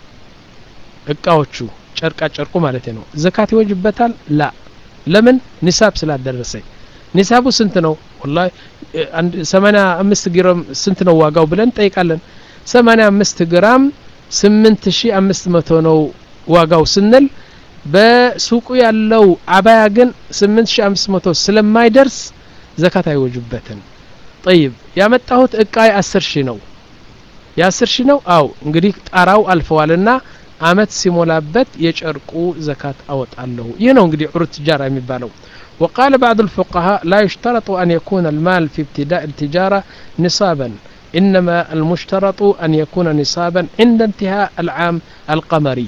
እቃዎቹ ጨርቃ ጨርቁ ማለት ነው ዘካት ይወጅበታል ላ ለምን ኒሳብ ስላደረሰኝ ኒሳቡ ስንት ነው ወላሂ ሰማኒያ አምስት ግራም ስንት ነው ዋጋው ብለን ጠይቃለን ሰማኒያ አምስት ግራም ስምንት ሺ አምስት መቶ ነው ዋጋው ስንል በሱቁ ያለው አባያ ግን ስምንት ሺ አምስት መቶ ስለማይደርስ ዘካት አይወጅበትም ጠይብ ያመጣሁት እቃ የአስር ሺህ ነው የአስር ሺህ ነው አው እንግዲህ ጣራው አልፈዋልና አመት ሲሞላበት የጨርቁ ዘካት አወጣለሁ ይህ ነው እንግዲህ ዑሩት ትጃራ የሚባለው وقال بعض الفقهاء لا يشترط أن يكون المال في ابتداء التجارة نصابا إنما المشترط أن يكون نصابا عند انتهاء العام القمري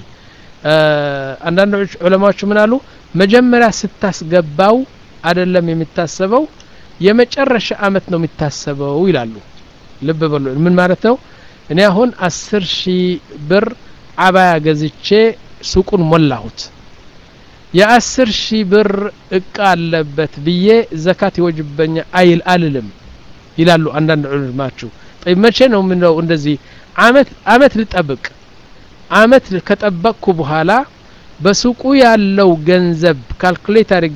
አንዳንድ ዑለማዎች ምን አሉ መጀመሪያ ስታስገባው አይደለም የሚታሰበው የመጨረሻ አመት ነው የሚታሰበው ይላሉ ልብ በሉ ምን ማለት ነው እኔ አሁን አስር ሺህ ብር አባያ ገዝቼ ሱቁን ሞላሁት የአስር ሺህ ብር እቃ አለበት ብዬ ዘካት ይወጅበኛ አይል አልልም ይላሉ አንዳንድ ዑለማችሁ ጠይ መቼ ነው ምንለው እንደዚህ አመት አመት ልጠብቅ አመት ከጠበቅኩ በኋላ በሱቁ ያለው ገንዘብ ካልኩሌት አድርጌ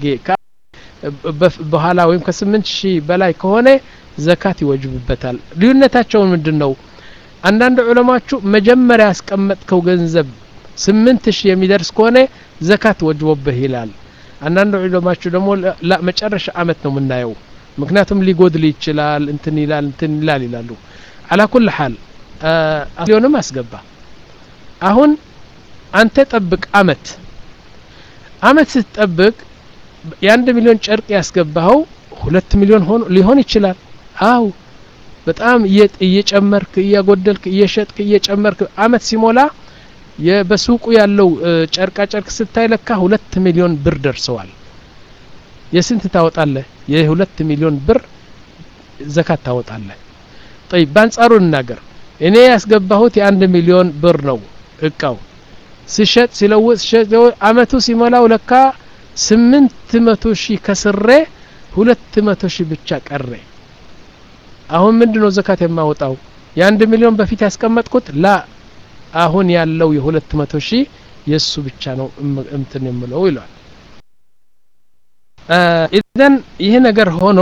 በኋላ ወይም ከስምንት ሺህ በላይ ከሆነ ዘካት ይወጅብበታል ልዩነታቸውን ምንድን ነው አንዳንድ ዑለማችሁ መጀመሪያ ያስቀመጥከው ገንዘብ ስምንት ሺህ የሚደርስ ከሆነ ዘካት ወጅቦብህ ይላል አንዳንድ ዑለማችሁ ደግሞ መጨረሻ አመት ነው የምናየው ምክንያቱም ሊጎድል ይችላል እንትን ይላል እንትን ይላል ይላሉ አላ ኩል ሐል ሊሆንም አስገባ አሁን አንተ ጠብቅ አመት አመት ስትጠብቅ የአንድ ሚሊዮን ጨርቅ ያስገባኸው ሁለት ሚሊዮን ሆኖ ሊሆን ይችላል አው በጣም እየጨመርክ እያጎደልክ እየሸጥክ እየጨመርክ አመት ሲሞላ በሱቁ ያለው ጨርቃ ጨርቅ ስታይ ለካ ሁለት ሚሊዮን ብር ደርሰዋል የስንት ታወጣለህ የሁለት ሚሊዮን ብር ዘካት ታወጣለህ ጠይብ በአንጻሩ እናገር እኔ ያስገባሁት የአንድ ሚሊዮን ብር ነው እቃው ስሸጥ ሲለውጥ ሲሸጥ አመቱ ሲሞላው ለካ ስምንት መቶ ሺህ ከስሬ ሁለት መቶ ሺህ ብቻ ቀረ አሁን ምንድን ነው ዘካት የማወጣው የአንድ ሚሊዮን በፊት ያስቀመጥኩት ላ አሁን ያለው የሁለት መቶ ሺህ የእሱ ብቻ ነው እምትን የምለው ይለዋል ኢዘን ይህ ነገር ሆኖ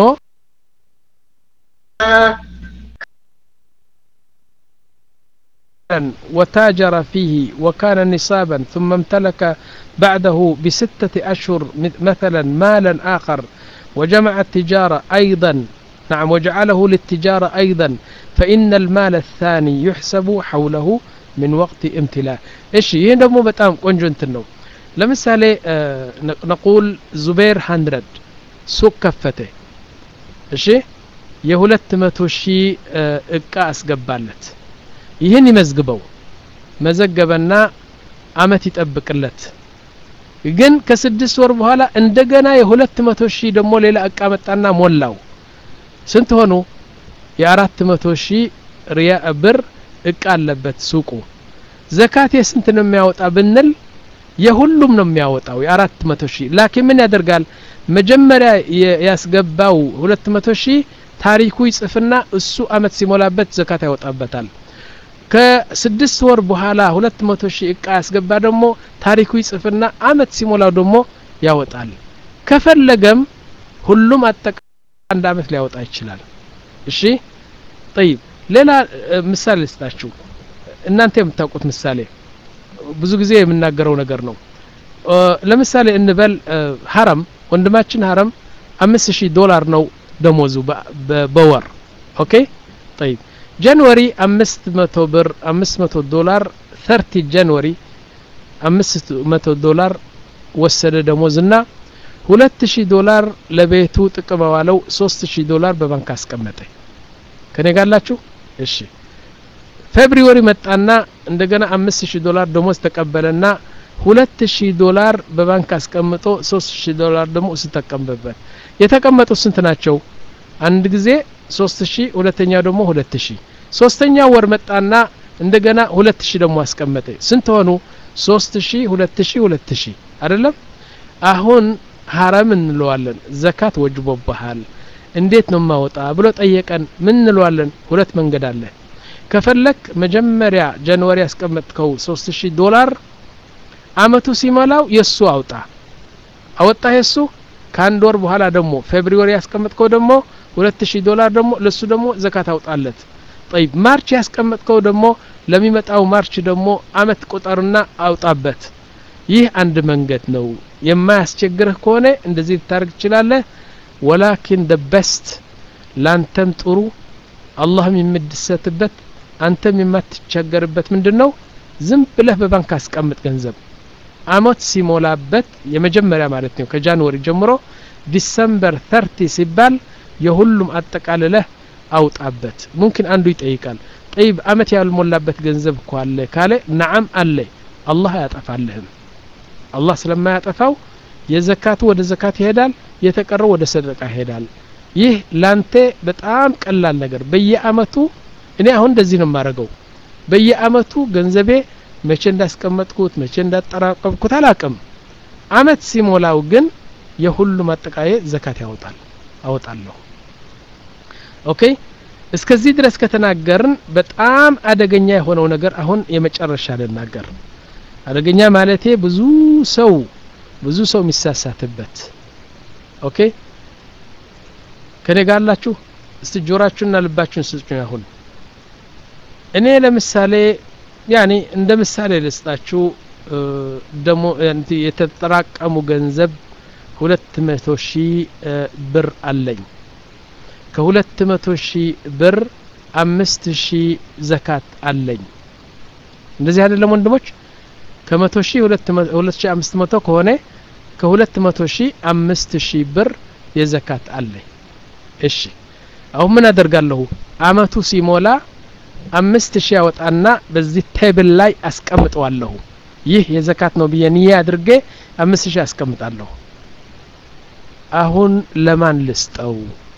وتاجر فيه وكان نصابا ثم امتلك بعده بستة أشهر مثلا مالا آخر وجمع التجارة أيضا نعم وجعله للتجارة أيضا فإن المال الثاني يحسب حوله من وقت امتلاء إيش يندمو بتام قنجو انتنو لمثالي آه نقول زبير هندرد سوق كفته እሺ የሁለት መቶ ሺህ እቃ አስገባለት ይህን ይመዝግበው መዘገበና አመት ይጠብቅለት ግን ከስድስት ወር በኋላ እንደገና የሁለት መቶ ሺህ ደግሞ ሌላ እቃ መጣና ሞላው ስንት ሆኑ የአራት መቶ ሺህ ሪያ ብር እቃ አለበት ሱቁ ዘካት የስንት ነው የሚያወጣ ብንል የሁሉም ነው የሚያወጣው የአራት መቶ ሺህ ላኪን ምን ያደርጋል መጀመሪያ ያስገባው ሁለት መቶ ሺህ ታሪኩ ይጽፍና እሱ አመት ሲሞላበት ዘካት ያወጣበታል ከስድስት ወር በኋላ ሁለት መቶ ሺህ እቃ ያስገባ ደግሞ ታሪኩ ይጽፍና አመት ሲሞላው ደግሞ ያወጣል ከፈለገም ሁሉም አጠቃ አንድ አመት ሊያወጣ ይችላል እሺ ጠይብ ሌላ ምሳሌ ልስጣችሁ እናንተ የምታውቁት ምሳሌ ብዙ ጊዜ የምናገረው ነገር ነው ለምሳሌ እንበል ሀረም ወንድማችን ሀረም አምስት ሺህ ዶላር ነው ደሞዙ በወር ኦኬ ጠይብ ጃንዋሪ አምስት መቶ ብር አምስት መቶ ዶላር ተርቲ ጃንዋሪ አምስት መቶ ዶላር ወሰደ ደሞዝና ሁለት ሺህ ዶላር ለቤቱ ጥቅም ዋለው ሶስት ሺህ ዶላር በባንክ አስቀመጠ ከኔ ጋላችሁ እሺ ፌብሪወሪ መጣና እንደገና አምስት ሺህ ዶላር ደሞዝ ተቀበለና ሁለት ሺህ ዶላር በባንክ አስቀምጦ ሶስት ሺህ ዶላር ደግሞ እሱ ተቀመጠበት የተቀመጡት ስንት ናቸው አንድ ጊዜ ሶስት ሺህ ሁለተኛው ደግሞ ሁለት ሺህ ሶስተኛ ወር መጣና እንደገና ሁለት ሺህ ደግሞ አስቀመጠ ስንት ሆኑ ሶስት ሺህ ሁለት ሺህ ሁለት ሺህ አይደለም አሁን ሀረም እንለዋለን ዘካት ወጅቦብሃል እንዴት ነው ማወጣ ብሎ ጠየቀን ምን እንለዋለን ሁለት መንገድ አለ ከፈለክ መጀመሪያ ጃንዋሪ ያስቀመጥከው ሶስት ሺህ ዶላር አመቱ ሲሞላው የሱ አውጣ አወጣ የሱ ከአንድ ወር በኋላ ደግሞ ፌብሪወሪ ያስቀመጥከው ደግሞ ሁለት ሺህ ዶላር ደግሞ ለሱ ደግሞ ዘካት አውጣለት ጠይብ ማርች ያስቀመጥከው ደግሞ ለሚመጣው ማርች ደግሞ አመት ቁጠርና አውጣበት ይህ አንድ መንገድ ነው የማያስቸግርህ ከሆነ እንደዚህ ልታደርግ ትችላለህ ወላኪን ደ በስት ላንተም ጥሩ አላህም የምትደሰትበት አንተም የማትቸገርበት ምንድን ነው ዝም ብለህ በባንክ አስቀምጥ ገንዘብ አመት ሲሞላበት የመጀመሪያ ማለት ነው ከጃንዋሪ ጀምሮ ዲሰምበር ተርቲ ሲባል የሁሉም አጠቃልለህ አውጣበት ሙምኪን አንዱ ይጠይቃል ጠይብ አመት ያልሞላበት ገንዘብ እኮ አለ ካለ ነዓም አለ አላህ አያጠፋልህም አላህ ስለማያጠፋው የዘካቱ ወደ ዘካት ይሄዳል የተቀረው ወደ ሰደቃ ይሄዳል ይህ ላንተ በጣም ቀላል ነገር በየአመቱ እኔ አሁን እንደዚህ ነው የማደርገው በየአመቱ ገንዘቤ መቼ እንዳስቀመጥኩት መቼ እንዳጠራቀምኩት አላቅም አመት ሲሞላው ግን የሁሉም አጠቃየ ዘካት ያወጣል አወጣለሁ ኦኬ እስከዚህ ድረስ ከተናገርን በጣም አደገኛ የሆነው ነገር አሁን የመጨረሻ ልናገር አደገኛ ማለቴ ብዙ ሰው ብዙ ሰው የሚሳሳትበት ኦኬ ከኔ ጋር አላችሁ እስቲ ጆራችሁና ልባችሁን ስጡኝ አሁን እኔ ለምሳሌ ያኔ እንደ ምሳሌ ልስጣችሁ ደሞ የተጠራቀሙ ገንዘብ ሁለት መቶ ሺህ ብር አለኝ ከሁለት መቶ ሺህ ብር አምስት ሺህ ዘካት አለኝ እንደዚህ አይደለም ወንድሞች ከመቶ ሺህ ሁለት ሺህ አምስት መቶ ከሆነ ከሁለት መቶ ሺህ አምስት ሺህ ብር የዘካት አለኝ እሺ አሁን ምን አደርጋለሁ አመቱ ሲሞላ አምስት ሺህ ያወጣና በዚህ ቴብል ላይ አስቀምጠዋለሁ ይህ የዘካት ነው ብዬ ንዬ አድርጌ አምስት ሺህ አስቀምጣለሁ አሁን ለማን ልስጠው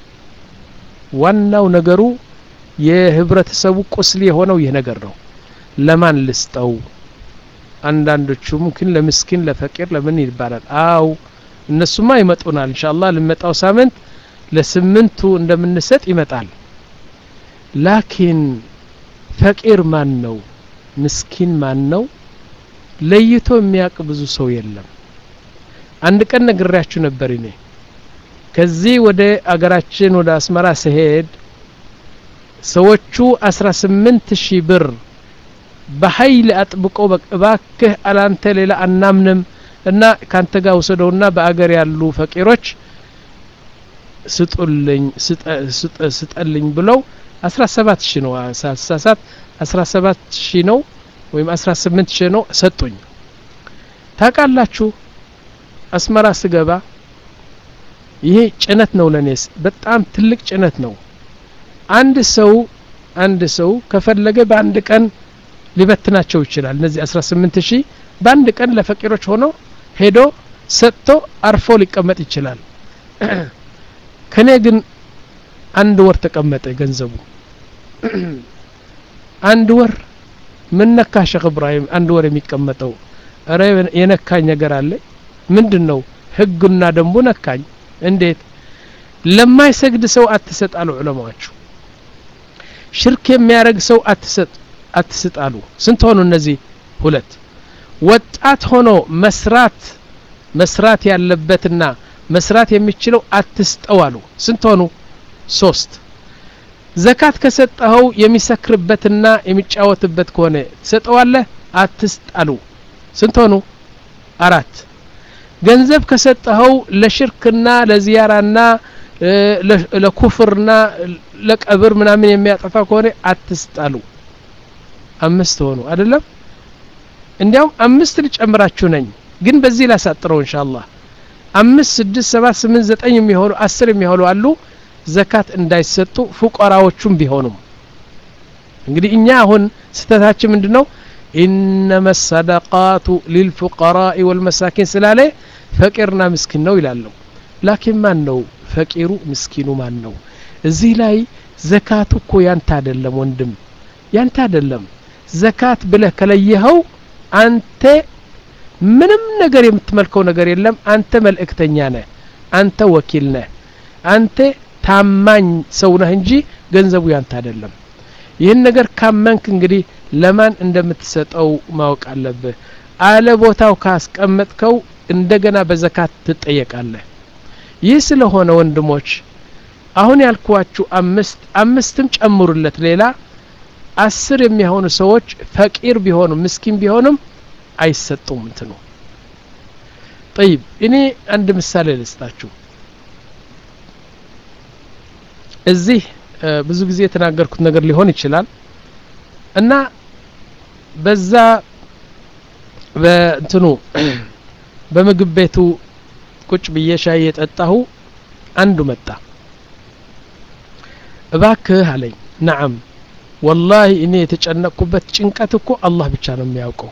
ዋናው ነገሩ የህብረተሰቡ ቁስል የሆነው ይህ ነገር ነው ለማን ልስጠው አንዳንዶቹ ሙምኪን ለምስኪን ለፈቂር ለምን ይባላል አው እነሱማ ይመጡናል ኢንሻአላህ ለመጣው ሳምንት ለስምንቱ እንደምንሰጥ ይመጣል ላኪን ፈቂር ማን ነው ምስኪን ማን ነው ለይቶ የሚያውቅ ብዙ ሰው የለም አንድ ቀን ነግሬያችሁ ነበር እኔ ከዚህ ወደ አገራችን ወደ አስመራ ስሄድ ሰዎቹ አስራ ስምንት ሺህ ብር በኃይል አጥብቆ እባክህ አላንተ ሌላ አናምንም እና ካንተ ጋር ውሰደውና በአገር ያሉ ፈቂሮች ስጡልኝ ስጠልኝ ብለው አስራ ሰባት ሺህ ነው ሳሳሳት አስራ ሰባት ሺህ ነው ወይም አስራ ስምንት ሺህ ነው ሰጡኝ ታውቃላችሁ አስመራ ስገባ ይሄ ጭነት ነው ለኔስ በጣም ትልቅ ጭነት ነው አንድ ሰው አንድ ሰው ከፈለገ በአንድ ቀን ሊበትናቸው ይችላል እነዚህ 18 ሺህ በአንድ ቀን ለፈቂሮች ሆኖ ሄዶ ሰጥቶ አርፎ ሊቀመጥ ይችላል ከኔ ግን አንድ ወር ተቀመጠ ገንዘቡ አንድ ወር ምን ነካ ሸክ እብራሂም አንድ ወር የሚቀመጠው እረ የነካኝ ነገር አለ ምንድን ነው ህጉና ደንቡ ነካኝ እንዴት ለማይሰግድ ሰው አትሰጥ አሉ ዑለማዎቹ ሽርክ የሚያደርግ ሰው አትሰጥ አትስጣሉ ስንት ሆኑ እነዚህ ሁለት ወጣት ሆኖ መስራት መስራት ያለበትና መስራት የሚችለው አትስጠው አሉ ስንት ሆኑ ሶስት ዘካት ከሰጠኸው የሚሰክርበትና የሚጫወትበት ከሆነ ትሰጠዋለህ አትስጣሉ ስንት ሆኑ አራት ገንዘብ ከሰጠኸው ለሽርክና ለዚያራና ለኩፍርና ለቀብር ምናምን የሚያጠፋ ከሆነ አትስጣሉ አምስት ሆኑ አይደለም እንዲያውም አምስት ልጨምራችሁ ነኝ ግን በዚህ ላሳጥረው እንሻአላህ አምስት ስድስት ሰባት ስምንት ዘጠኝ የሚሆኑ አስር የሚሆኑ አሉ ዘካት እንዳይሰጡ ፉቀራዎቹም ቢሆኑም እንግዲህ እኛ አሁን ስተታችን ምንድን ነው ኢነመ ሰደቃቱ ሊልፉቀራኢ ወልመሳኪን ስላለ ፈቂርና ምስኪን ነው ይላለሁ ላኪን ማን ነው ፈቂሩ ምስኪኑ ማን ነው እዚህ ላይ ዘካቱ እኮ ያንተ አይደለም ወንድም ያንተ አይደለም ዘካት ብለህ ከለየኸው አንተ ምንም ነገር የምትመልከው ነገር የለም አንተ መልእክተኛ ነህ አንተ ወኪል ነህ አንተ ታማኝ ሰው ነህ እንጂ ገንዘቡ ያንተ አይደለም ይህን ነገር ካመንክ እንግዲህ ለማን እንደምትሰጠው ማወቅ አለብህ አለ ቦታው ካስቀመጥከው እንደገና በዘካት ትጠየቃለህ ይህ ስለሆነ ወንድሞች አሁን ያልኳችሁ አምስት አምስትም ጨምሩለት ሌላ አስር የሚሆኑ ሰዎች ፈቂር ቢሆኑም ምስኪን ቢሆንም አይሰጡም እንትኑ ጠይብ እኔ አንድ ምሳሌ ልስጣችሁ እዚህ ብዙ ጊዜ የተናገርኩት ነገር ሊሆን ይችላል እና በዛ በእንትኑ በምግብ ቤቱ ቁጭ ብዬ ሻይ የጠጣሁ አንዱ መጣ እባክህ አለኝ ነዓም ወላሂ እኔ የተጨነቅኩበት ጭንቀት እኮ አላህ ብቻ ነው የሚያውቀው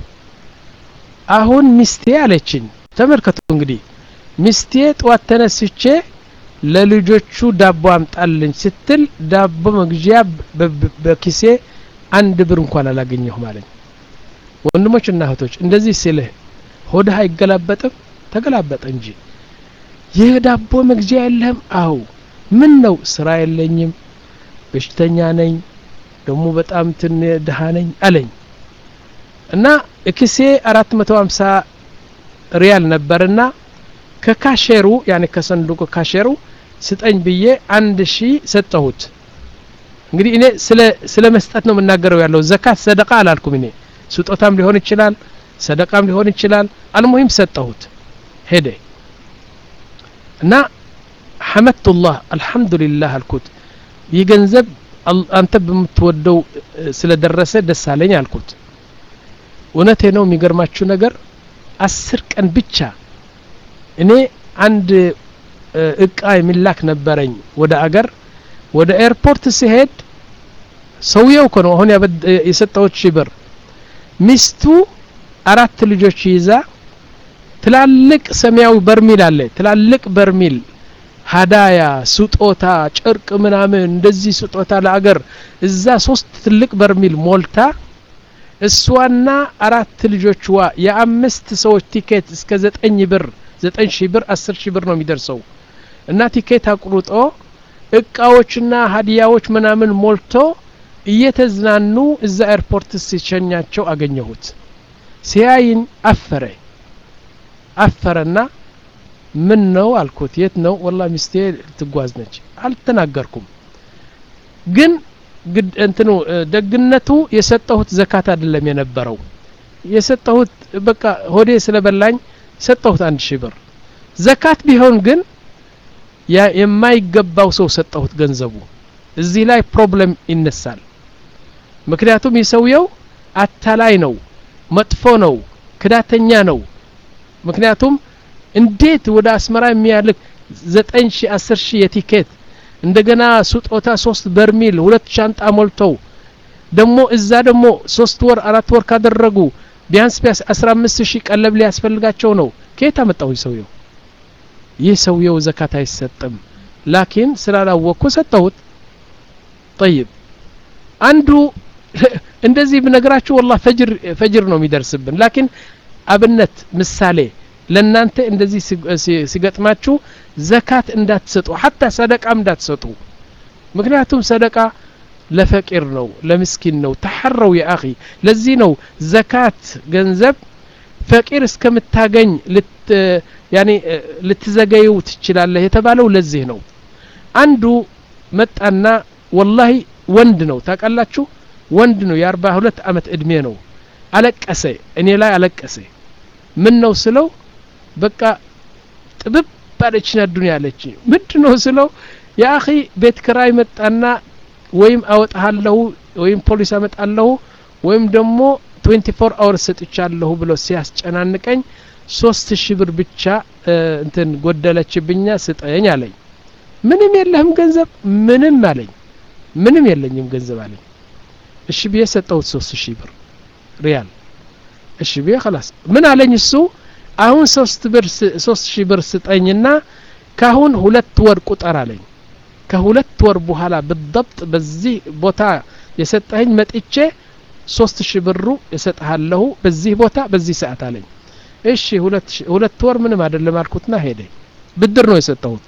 አሁን ሚስቴ አለችኝ ተመልከቱ እንግዲህ ሚስቴ ጠዋት ተነስቼ ለልጆቹ ዳቦ አምጣልኝ ስትል ዳቦ መግዣ በኪሴ አንድ ብር እንኳን አላገኘሁም አለኝ ወንድሞች እና እህቶች እንደዚህ ሲልህ ሆድህ አይገላበጥም ተገላበጠ እንጂ ይህ ዳቦ መግዣ የለህም አው ምን ነው ስራ የለኝም በሽተኛ ነኝ ደግሞ በጣም ትን ድሃ ነኝ አለኝ እና እክሴ አራት መቶ ሀምሳ ሪያል ነበርና ከካሼሩ ያኔ ከሰንዱቁ ካሼሩ ስጠኝ ብዬ አንድ ሺ ሰጠሁት እንግዲህ እኔ ስለ መስጠት ነው የምናገረው ያለው ዘካት ሰደቃ አላልኩም እኔ ስጦታም ሊሆን ይችላል ሰደቃም ሊሆን ይችላል አልሙሂም ሰጠሁት ሄደ እና ሐመድቱላህ አልሐምዱሊላህ አልኩት ይህ ገንዘብ አንተ በምትወደው ስለደረሰ ደስ አለኝ አልኩት እውነቴ ነው የሚገርማችሁ ነገር አስር ቀን ብቻ እኔ አንድ እቃ የሚላክ ነበረኝ ወደ አገር ወደ ኤርፖርት ሲሄድ ሰውየው እኮ ነው አሁን የሰጠሁት ሺህ ብር ሚስቱ አራት ልጆች ይዛ ትላልቅ ሰማያዊ በርሚል አለ ትላልቅ በርሚል ሀዳያ ስጦታ ጨርቅ ምናምን እንደዚህ ስጦታ ለአገር እዛ ሶስት ትልቅ በርሚል ሞልታ እሷና አራት ልጆችዋ የአምስት ሰዎች ቲኬት እስከ ዘጠኝ ብር ዘጠኝ ሺህ ብር አስር ሺህ ብር ነው የሚደርሰው እና ቲኬት አቁርጦ እቃዎችና ሀዲያዎች ምናምን ሞልቶ እየተዝናኑ እዛ ኤርፖርት ሲሸኛቸው አገኘሁት ሲያይን አፈረ አፈረና ምን ነው አልኩት የት ነው ወላ ሚስቴ ትጓዝ ነች አልተናገርኩም ግን እንትኑ ደግነቱ የሰጠሁት ዘካት አይደለም የነበረው የሰጠሁት በቃ ሆዴ ስለበላኝ ሰጠሁት አንድ ሺህ ብር ዘካት ቢሆን ግን የማይገባው ሰው ሰጠሁት ገንዘቡ እዚህ ላይ ፕሮብለም ይነሳል ምክንያቱም የሰውየው አታላይ ነው መጥፎ ነው ክዳተኛ ነው ምክንያቱም እንዴት ወደ አስመራ የሚያልክ ዘጠኝ ሺ አስር ሺህ የቲኬት እንደገና ስጦታ ሶስት በርሚል ሁለት ሻንጣ ሞልተው ደግሞ እዛ ደግሞ ሶስት ወር አራት ወር ካደረጉ ቢያንስ ቢያንስ አስራ አምስት ሺህ ቀለብ ሊያስፈልጋቸው ነው ከየት አመጣው ሰውየው ይህ ሰውየው ዘካት አይሰጥም ላኪን ስላላወቅኩ ሰጠሁት ጠይብ አንዱ እንደዚህ ብነግራችሁ ወላ ፈጅር ፈጅር ነው የሚደርስብን ላኪን አብነት ምሳሌ ለእናንተ እንደዚህ ሲገጥማችሁ ዘካት እንዳትሰጡ ሀታ ሰደቃም እንዳትሰጡ ምክንያቱም ሰደቃ ለፈቂር ነው ለምስኪን ነው ተሐረው የአኺ ለዚህ ነው ዘካት ገንዘብ ፈቂር እስከምታገኝ ያኔ ልትዘገየው ትችላለህ የተባለው ለዚህ ነው አንዱ መጣና ወላሂ ወንድ ነው ታውቃላችሁ ወንድ ነው የአርባ ሁለት አመት እድሜ ነው አለቀሰ እኔ ላይ አለቀሰ ምን ነው ስለው በቃ ጥብብ ከባደችን አዱንያ አለች ምንድን ነው ስለው የአኺ ቤት ክራይ መጣና ወይም አወጣሃለሁ ወይም ፖሊስ አመጣለሁ ወይም ደግሞ 24 አወር ሰጥቻለሁ ብሎ ሲያስጨናንቀኝ ሶስት ሺህ ብር ብቻ እንትን ጎደለችብኛ ስጠኝ አለኝ ምንም የለህም ገንዘብ ምንም አለኝ ምንም የለኝም ገንዘብ አለኝ እሺ ብዬ ሰጠሁት ሶስት ሺህ ብር ሪያል እሺ ብዬ خلاص ምን አለኝ እሱ አሁን ሶስት ብር ሶስት ሺህ ብር ስጠኝና ካሁን ሁለት ወር ቁጠር አለኝ ከሁለት ወር በኋላ ብضبط በዚህ ቦታ የሰጠኸኝ መጥቼ ሶስት ሺህ ብሩ እሰጥሃለሁ በዚህ ቦታ በዚህ ሰዓት አለኝ እሺ ሁለት ወር ምንም አይደለም አልኩትና ሄደ ብድር ነው የሰጠሁት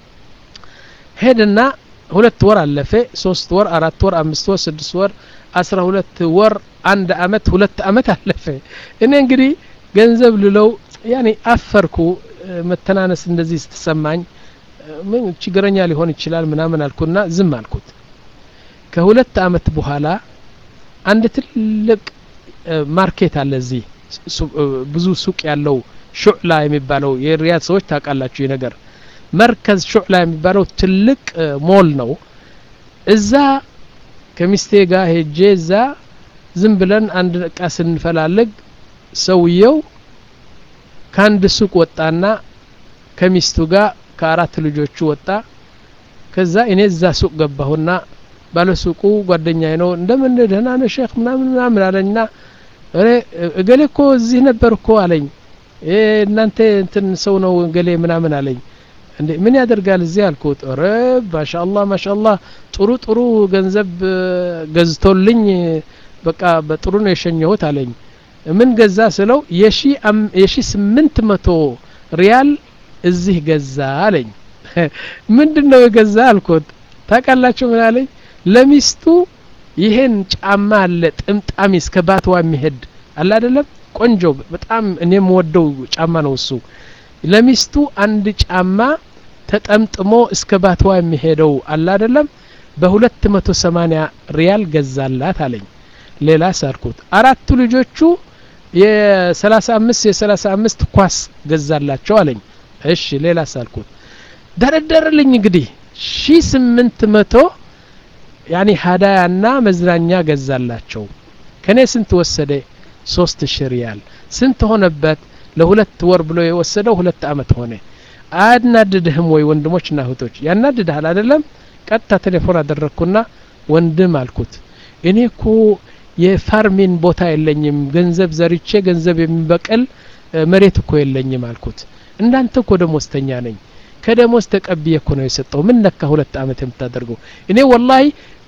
ሄድና ሁለት ወር አለፈ ሶስት ወር አራት ወር አምስት ወር ስድስት ወር አስራ ሁለት ወር አንድ አመት ሁለት አመት አለፈ እኔ እንግዲህ ገንዘብ ልለው ያኔ አፈርኩ መተናነስ እንደዚህ ስትሰማኝ ምን ችግረኛ ሊሆን ይችላል ምናምን አልኩና ዝም አልኩት ከሁለት አመት በኋላ አንድ ትልቅ ማርኬት አለ እዚህ ብዙ ሱቅ ያለው ሹዕላ የሚባለው የሪያድ ሰዎች ታውቃላችሁ ይህ ነገር መርከዝ ሹዕላ የሚባለው ትልቅ ሞል ነው እዛ ከሚስቴ ጋር ሄጄ እዛ ዝም ብለን አንድ እቃ ስንፈላልግ ሰውየው ከአንድ ሱቅ ወጣና ከሚስቱ ጋር ከአራት ልጆቹ ወጣ ከዛ እኔ እዛ ሱቅ ገባሁና ባለሱቁ ጓደኛዬ ነው እንደምን ደህና ነህ ሼክ ምናምን ምናምን አለኝና እኔ እገሌ እኮ እዚህ ነበር እኮ አለኝ እናንተ እንትን ሰው ነው እገሌ ምናምን አለኝ እንዴ ምን ያደርጋል እዚህ አልኩት ረ ማሻአላህ ማሻአላህ ጥሩ ጥሩ ገንዘብ ገዝቶልኝ በቃ በጥሩ ነው የሸኘሁት አለኝ ምን ገዛ ስለው የሺ ስምንት መቶ ሪያል እዚህ ገዛ አለኝ ምንድን ነው የገዛ አልኩት ታውቃላችሁ ምን አለኝ ለሚስቱ ይሄን ጫማ አለ ጥምጣሚ እስከ ባትዋ የሚሄድ አለ አይደለም ቆንጆ በጣም እኔ የምወደው ጫማ ነው እሱ ለሚስቱ አንድ ጫማ ተጠምጥሞ እስከ ባትዋ የሚሄደው አለ አይደለም በሁለት መቶ ሰማኒያ ሪያል ገዛላት አለኝ ሌላ ሳልኩት አራቱ ልጆቹ የሰላሳ አምስት የሰላሳ አምስት ኳስ ገዛላቸው አለኝ እሺ ሌላ ሳልኩት ደረደርልኝ እንግዲህ ሺ ስምንት መቶ ያኒ ሀዳያና መዝናኛ ገዛላቸው ከኔ ስንት ወሰደ ሶስት ሺ ሪያል ስንት ሆነበት ለሁለት ወር ብሎ የወሰደው ሁለት አመት ሆነ አያናድድህም ወይ ወንድሞችና እህቶች ያናድድሃል አይደለም ቀጥታ ቴሌፎን አደረግኩና ወንድም አልኩት እኔ እኮ የፋርሚን ቦታ የለኝም ገንዘብ ዘርቼ ገንዘብ የሚበቅል መሬት እኮ የለኝም አልኩት እንዳንተ እኮ ደሞዝተኛ ነኝ ከደሞዝ ተቀብዬ እኮ ነው የሰጠው ምን ነካ ሁለት አመት የምታደርገው እኔ ወላሂ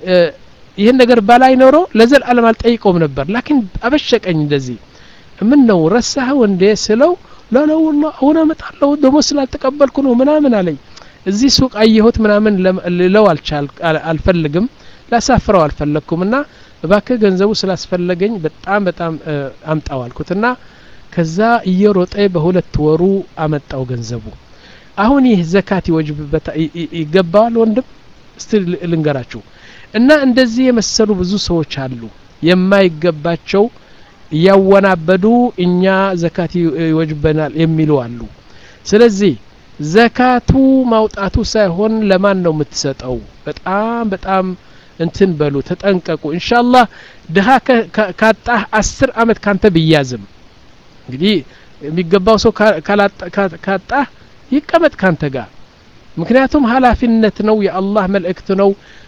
ይህን ነገር ባላይ ኖሮ ለዘላለም አልጠይቀውም ነበር ላኪን አበሸቀኝ እንደዚህ ምን ነው ረሳኸው እንዴ ስለው ላለው አሁን አመጣለሁ ደሞዝ ስላልተቀበልኩ ነው ምናምን አለኝ እዚህ ሱቅ አየሁት ምናምን ልለው አልፈልግም ላሳፍረው አልፈለግኩም እና እባክህ ገንዘቡ ስላስፈለገኝ በጣም በጣም አምጣው አልኩትና ከዛ እየሮጠ በሁለት ወሩ አመጣው ገንዘቡ አሁን ይህ ዘካት ይወጅብበታ ይገባዋል ወንድም እስቲ ልንገራችሁ እና እንደዚህ የመሰሉ ብዙ ሰዎች አሉ የማይገባቸው እያወናበዱ እኛ ዘካት ይወጅበናል የሚሉ አሉ ስለዚህ ዘካቱ ማውጣቱ ሳይሆን ለማን ነው የምትሰጠው በጣም በጣም እንትን በሉ ተጠንቀቁ እንሻላህ ድሃ ካጣህ አስር አመት ካንተ ብያዝም እንግዲህ የሚገባው ሰው ካጣህ ይቀመጥ ካንተ ጋር ምክንያቱም ሀላፊነት ነው የአላህ መልእክት ነው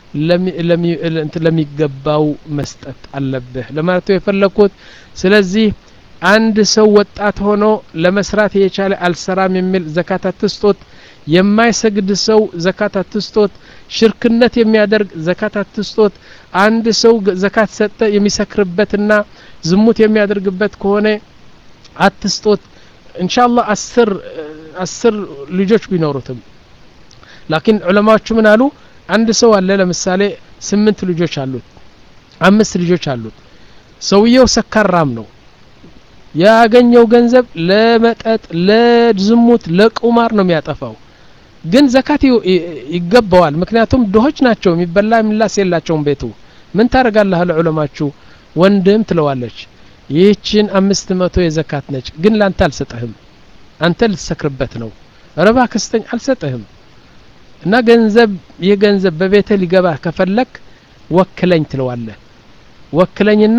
ለሚገባው መስጠት አለብህ ለማለት የፈለግኩት ስለዚህ አንድ ሰው ወጣት ሆኖ ለመስራት የቻለ አልሰራም የሚል ዘካት አትስጦት የማይሰግድ ሰው ዘካት አትስጦት ሽርክነት የሚያደርግ ዘካት አትስጦት አንድ ሰው ዘካት ሰጠ የሚሰክርበትና ዝሙት የሚያደርግበት ከሆነ አትስጦት እንሻላህ አስር አስር ልጆች ቢኖሩትም ላኪን ዑለማዎቹ ምን አሉ አንድ ሰው አለ ለምሳሌ ስምንት ልጆች አሉት አምስት ልጆች አሉት ሰውየው ሰካራም ነው ያገኘው ገንዘብ ለመጠጥ ለዝሙት ለቁማር ነው የሚያጠፋው ግን ዘካት ይገባዋል ምክንያቱም ድሆች ናቸው የሚበላ የሚላስ የላቸውም ቤቱ ምን ታደርጋለህ ለዑለማችሁ ወንድም ትለዋለች ይህችን አምስት መቶ የዘካት ነች ግን ላንተ አልሰጠህም አንተ ልትሰክርበት ነው ረባ ክስተኝ አልሰጥህም እና ገንዘብ ይህ ገንዘብ በቤትህ ሊገባ ከፈለክ ወክለኝ ትለዋለህ ወክለኝና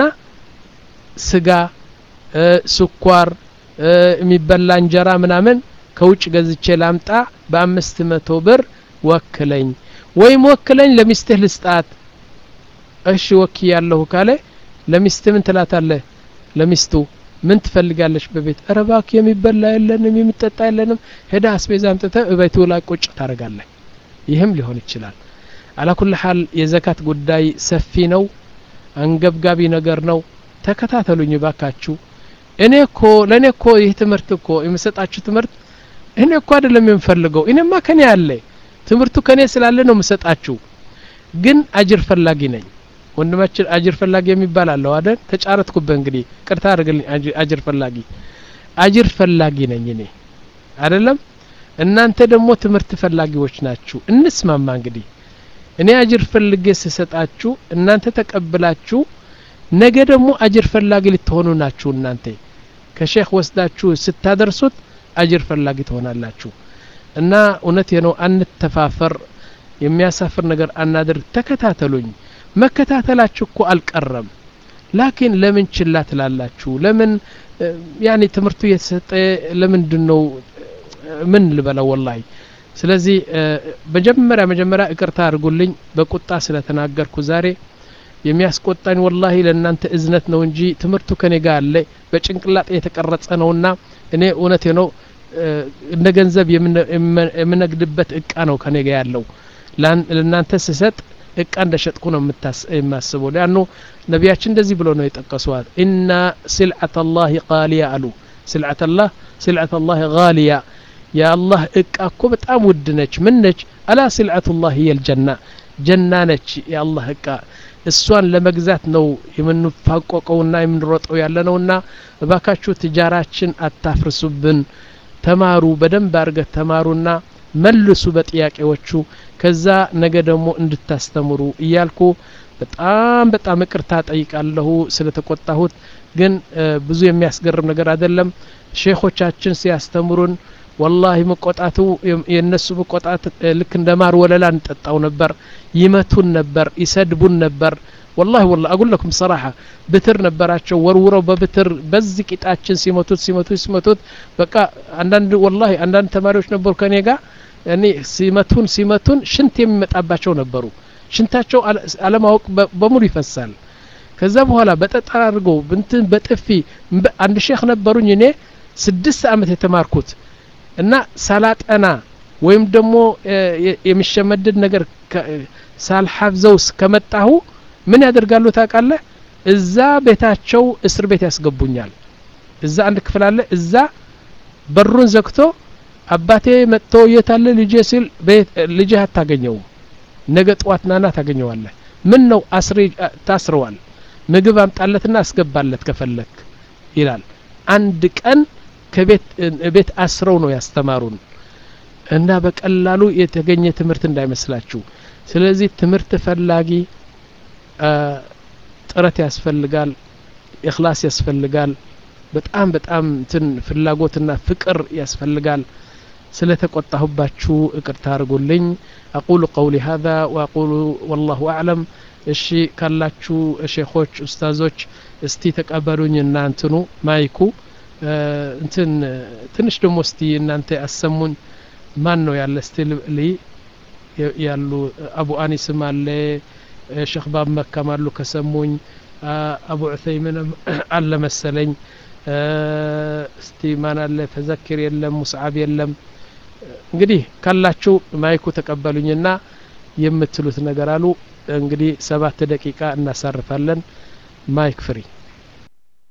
ስጋ ስኳር የሚበላ እንጀራ ምናምን ከውጭ ገዝቼ ላምጣ በአምስት መቶ ብር ወክለኝ ወይም ወክለኝ ለሚስትህ ልስጣት እሺ ወኪ ያለሁ ካለ ለሚስት ምን ትላታለህ ለሚስቱ ምን ትፈልጋለች በቤት ኧረ እባክህ የሚበላ የለንም የሚጠጣ የለንም ሄዳ አስቤዛ አምጥተህ እቤቱ ላይ ቁጭ ታደርጋለህ ይህም ሊሆን ይችላል አላኩል ሀል የዘካት ጉዳይ ሰፊ ነው አንገብጋቢ ነገር ነው ተከታተሉኝ ባካችሁ እኔ እኮ ለእኔ እኮ ይህ ትምህርት እኮ የምሰጣችሁ ትምህርት እኔ እኮ አይደለም የምፈልገው እኔማ ከኔ አለ ትምህርቱ ከኔ ስላለ ነው የምሰጣችሁ ግን አጅር ፈላጊ ነኝ ወንድማችን አጅር ፈላጊ የሚባል አለው አይደል ተጫረትኩበት እንግዲህ ቅርታ አድርግልኝ አጅር ፈላጊ አጅር ፈላጊ ነኝ እኔ አይደለም እናንተ ደግሞ ትምህርት ፈላጊዎች ናችሁ እንስማማ እንግዲህ እኔ አጅር ፈልጌ ስሰጣችሁ እናንተ ተቀብላችሁ ነገ ደግሞ አጅር ፈላጊ ልትሆኑ ናችሁ እናንተ ከሼክ ወስዳችሁ ስታደርሱት አጅር ፈላጊ ትሆናላችሁ እና እውነት ነው አንተፋፈር የሚያሳፍር ነገር አናድርግ ተከታተሉኝ መከታተላችሁ እኮ አልቀረም ላኪን ለምን ችላ ትላላችሁ ለምን ያኔ ትምህርቱ እየተሰጠ ለምንድን ነው ምን ልበለው ወላሂ ስለዚህ መጀመሪያ መጀመሪያ እቅርታ አድርጉልኝ በቁጣ ስለተናገርኩ ዛሬ የሚያስቆጣኝ ወላሂ ለእናንተ እዝነት ነው እንጂ ትምህርቱ ከኔ ጋር አለ በጭንቅላጤ የተቀረጸ ነውና እኔ እውነቴ ነው እንደ ገንዘብ የምነግድበት እቃ ነው ከኔ ጋር ያለው ለእናንተ ስሰጥ እቃ እንደ ሸጥኩ ነው የማስበው ሊያኑ ነቢያችን እንደዚህ ብሎ ነው የጠቀሷል ኢና ስልዓት ላህ ቃሊያ አሉ ስልዓት ላህ ስልዓት ላህ ጋሊያ የአላህ እቃ እኮ በጣም ውድ ነች ምን ነች አላ ስልዓቱ ላህ የልጀና ጀና ነች የአላህ እቃ እሷን ለመግዛት ነው የምንፋቆቀውና የምንሮጠው ያለ ነውና እባካችሁ ትጃራችን አታፍርሱብን ተማሩ በደንብ አርገት ተማሩና መልሱ በጥያቄዎቹ ከዛ ነገ ደግሞ እንድታስተምሩ እያልኩ በጣም በጣም እቅርታ ጠይቃለሁ ስለተቆጣሁት ግን ብዙ የሚያስገርም ነገር አይደለም ሼኾቻችን ሲያስተምሩን ወላሂ መቆጣቱ የእነሱ መቆጣት ልክ እንደ ማር ወለላ እንጠጣው ነበር ይመቱን ነበር ይሰድቡን ነበር ወላሂ ወላ አጉለኩም ሰራሐ ብትር ነበራቸው ወርውረው በብትር በዚህ ቂጣችን ሲመቱት ሲመቱት ሲመቱት በቃ አንዳንድ ወላሂ አንዳንድ ተማሪዎች ነበሩ ከኔ ጋር እኔ ሲመቱን ሲመቱን ሽንት የሚመጣባቸው ነበሩ ሽንታቸው አለማወቅ በሙሉ ይፈሳል ከዛ በኋላ በጠጠር አድርገው ብንትን በጥፊ አንድ ሼክ ነበሩኝ እኔ ስድስት አመት የተማርኩት እና ሳላጠና ወይም ደግሞ የሚሸመድድ ነገር ሳልሐፍዘው ከመጣሁ ምን ያደርጋሉ ታውቃለህ እዛ ቤታቸው እስር ቤት ያስገቡኛል እዛ አንድ ክፍል አለ እዛ በሩን ዘግቶ አባቴ መጥቶ የታለ ልጄ ሲል ልጅህ አታገኘውም ነገ ጠዋት ናና ታገኘዋለህ ምን ነው አስሬ ታስረዋል ምግብ አምጣለትና አስገባለት ከፈለክ ይላል አንድ ቀን ከቤት ቤት አስረው ነው ያስተማሩን እና በቀላሉ የተገኘ ትምህርት እንዳይመስላችሁ ስለዚህ ትምህርት ፈላጊ ጥረት ያስፈልጋል ኢኽላስ ያስፈልጋል በጣም በጣም እንትን ፍላጎትና ፍቅር ያስፈልጋል ስለተቆጣሁባችሁ እቅርታ አድርጉልኝ አቁሉ ቀውሊ ሀዛ ወአቁሉ ወላሁ አዕለም እሺ ካላችሁ ሼኾች ኡስታዞች እስቲ ተቀበሉኝ እና እንትኑ ማይኩ እንትን ትንሽ ደግሞ እስቲ እናንተ አሰሙኝ ማን ነው ያለ እስቲ ልይ ያሉ አቡ አኒስም አለ ሼክ ባብ መካም አሉ ከሰሙኝ አቡ ዑሰይምንም አለ መሰለኝ እስቲ ማን አለ ፈዘኪር የለም ሙስዓብ የለም እንግዲህ ካላችሁ ማይኩ ተቀበሉኝና የምትሉት ነገር አሉ እንግዲህ ሰባት ደቂቃ እናሳርፋለን ማይክ ፍሪ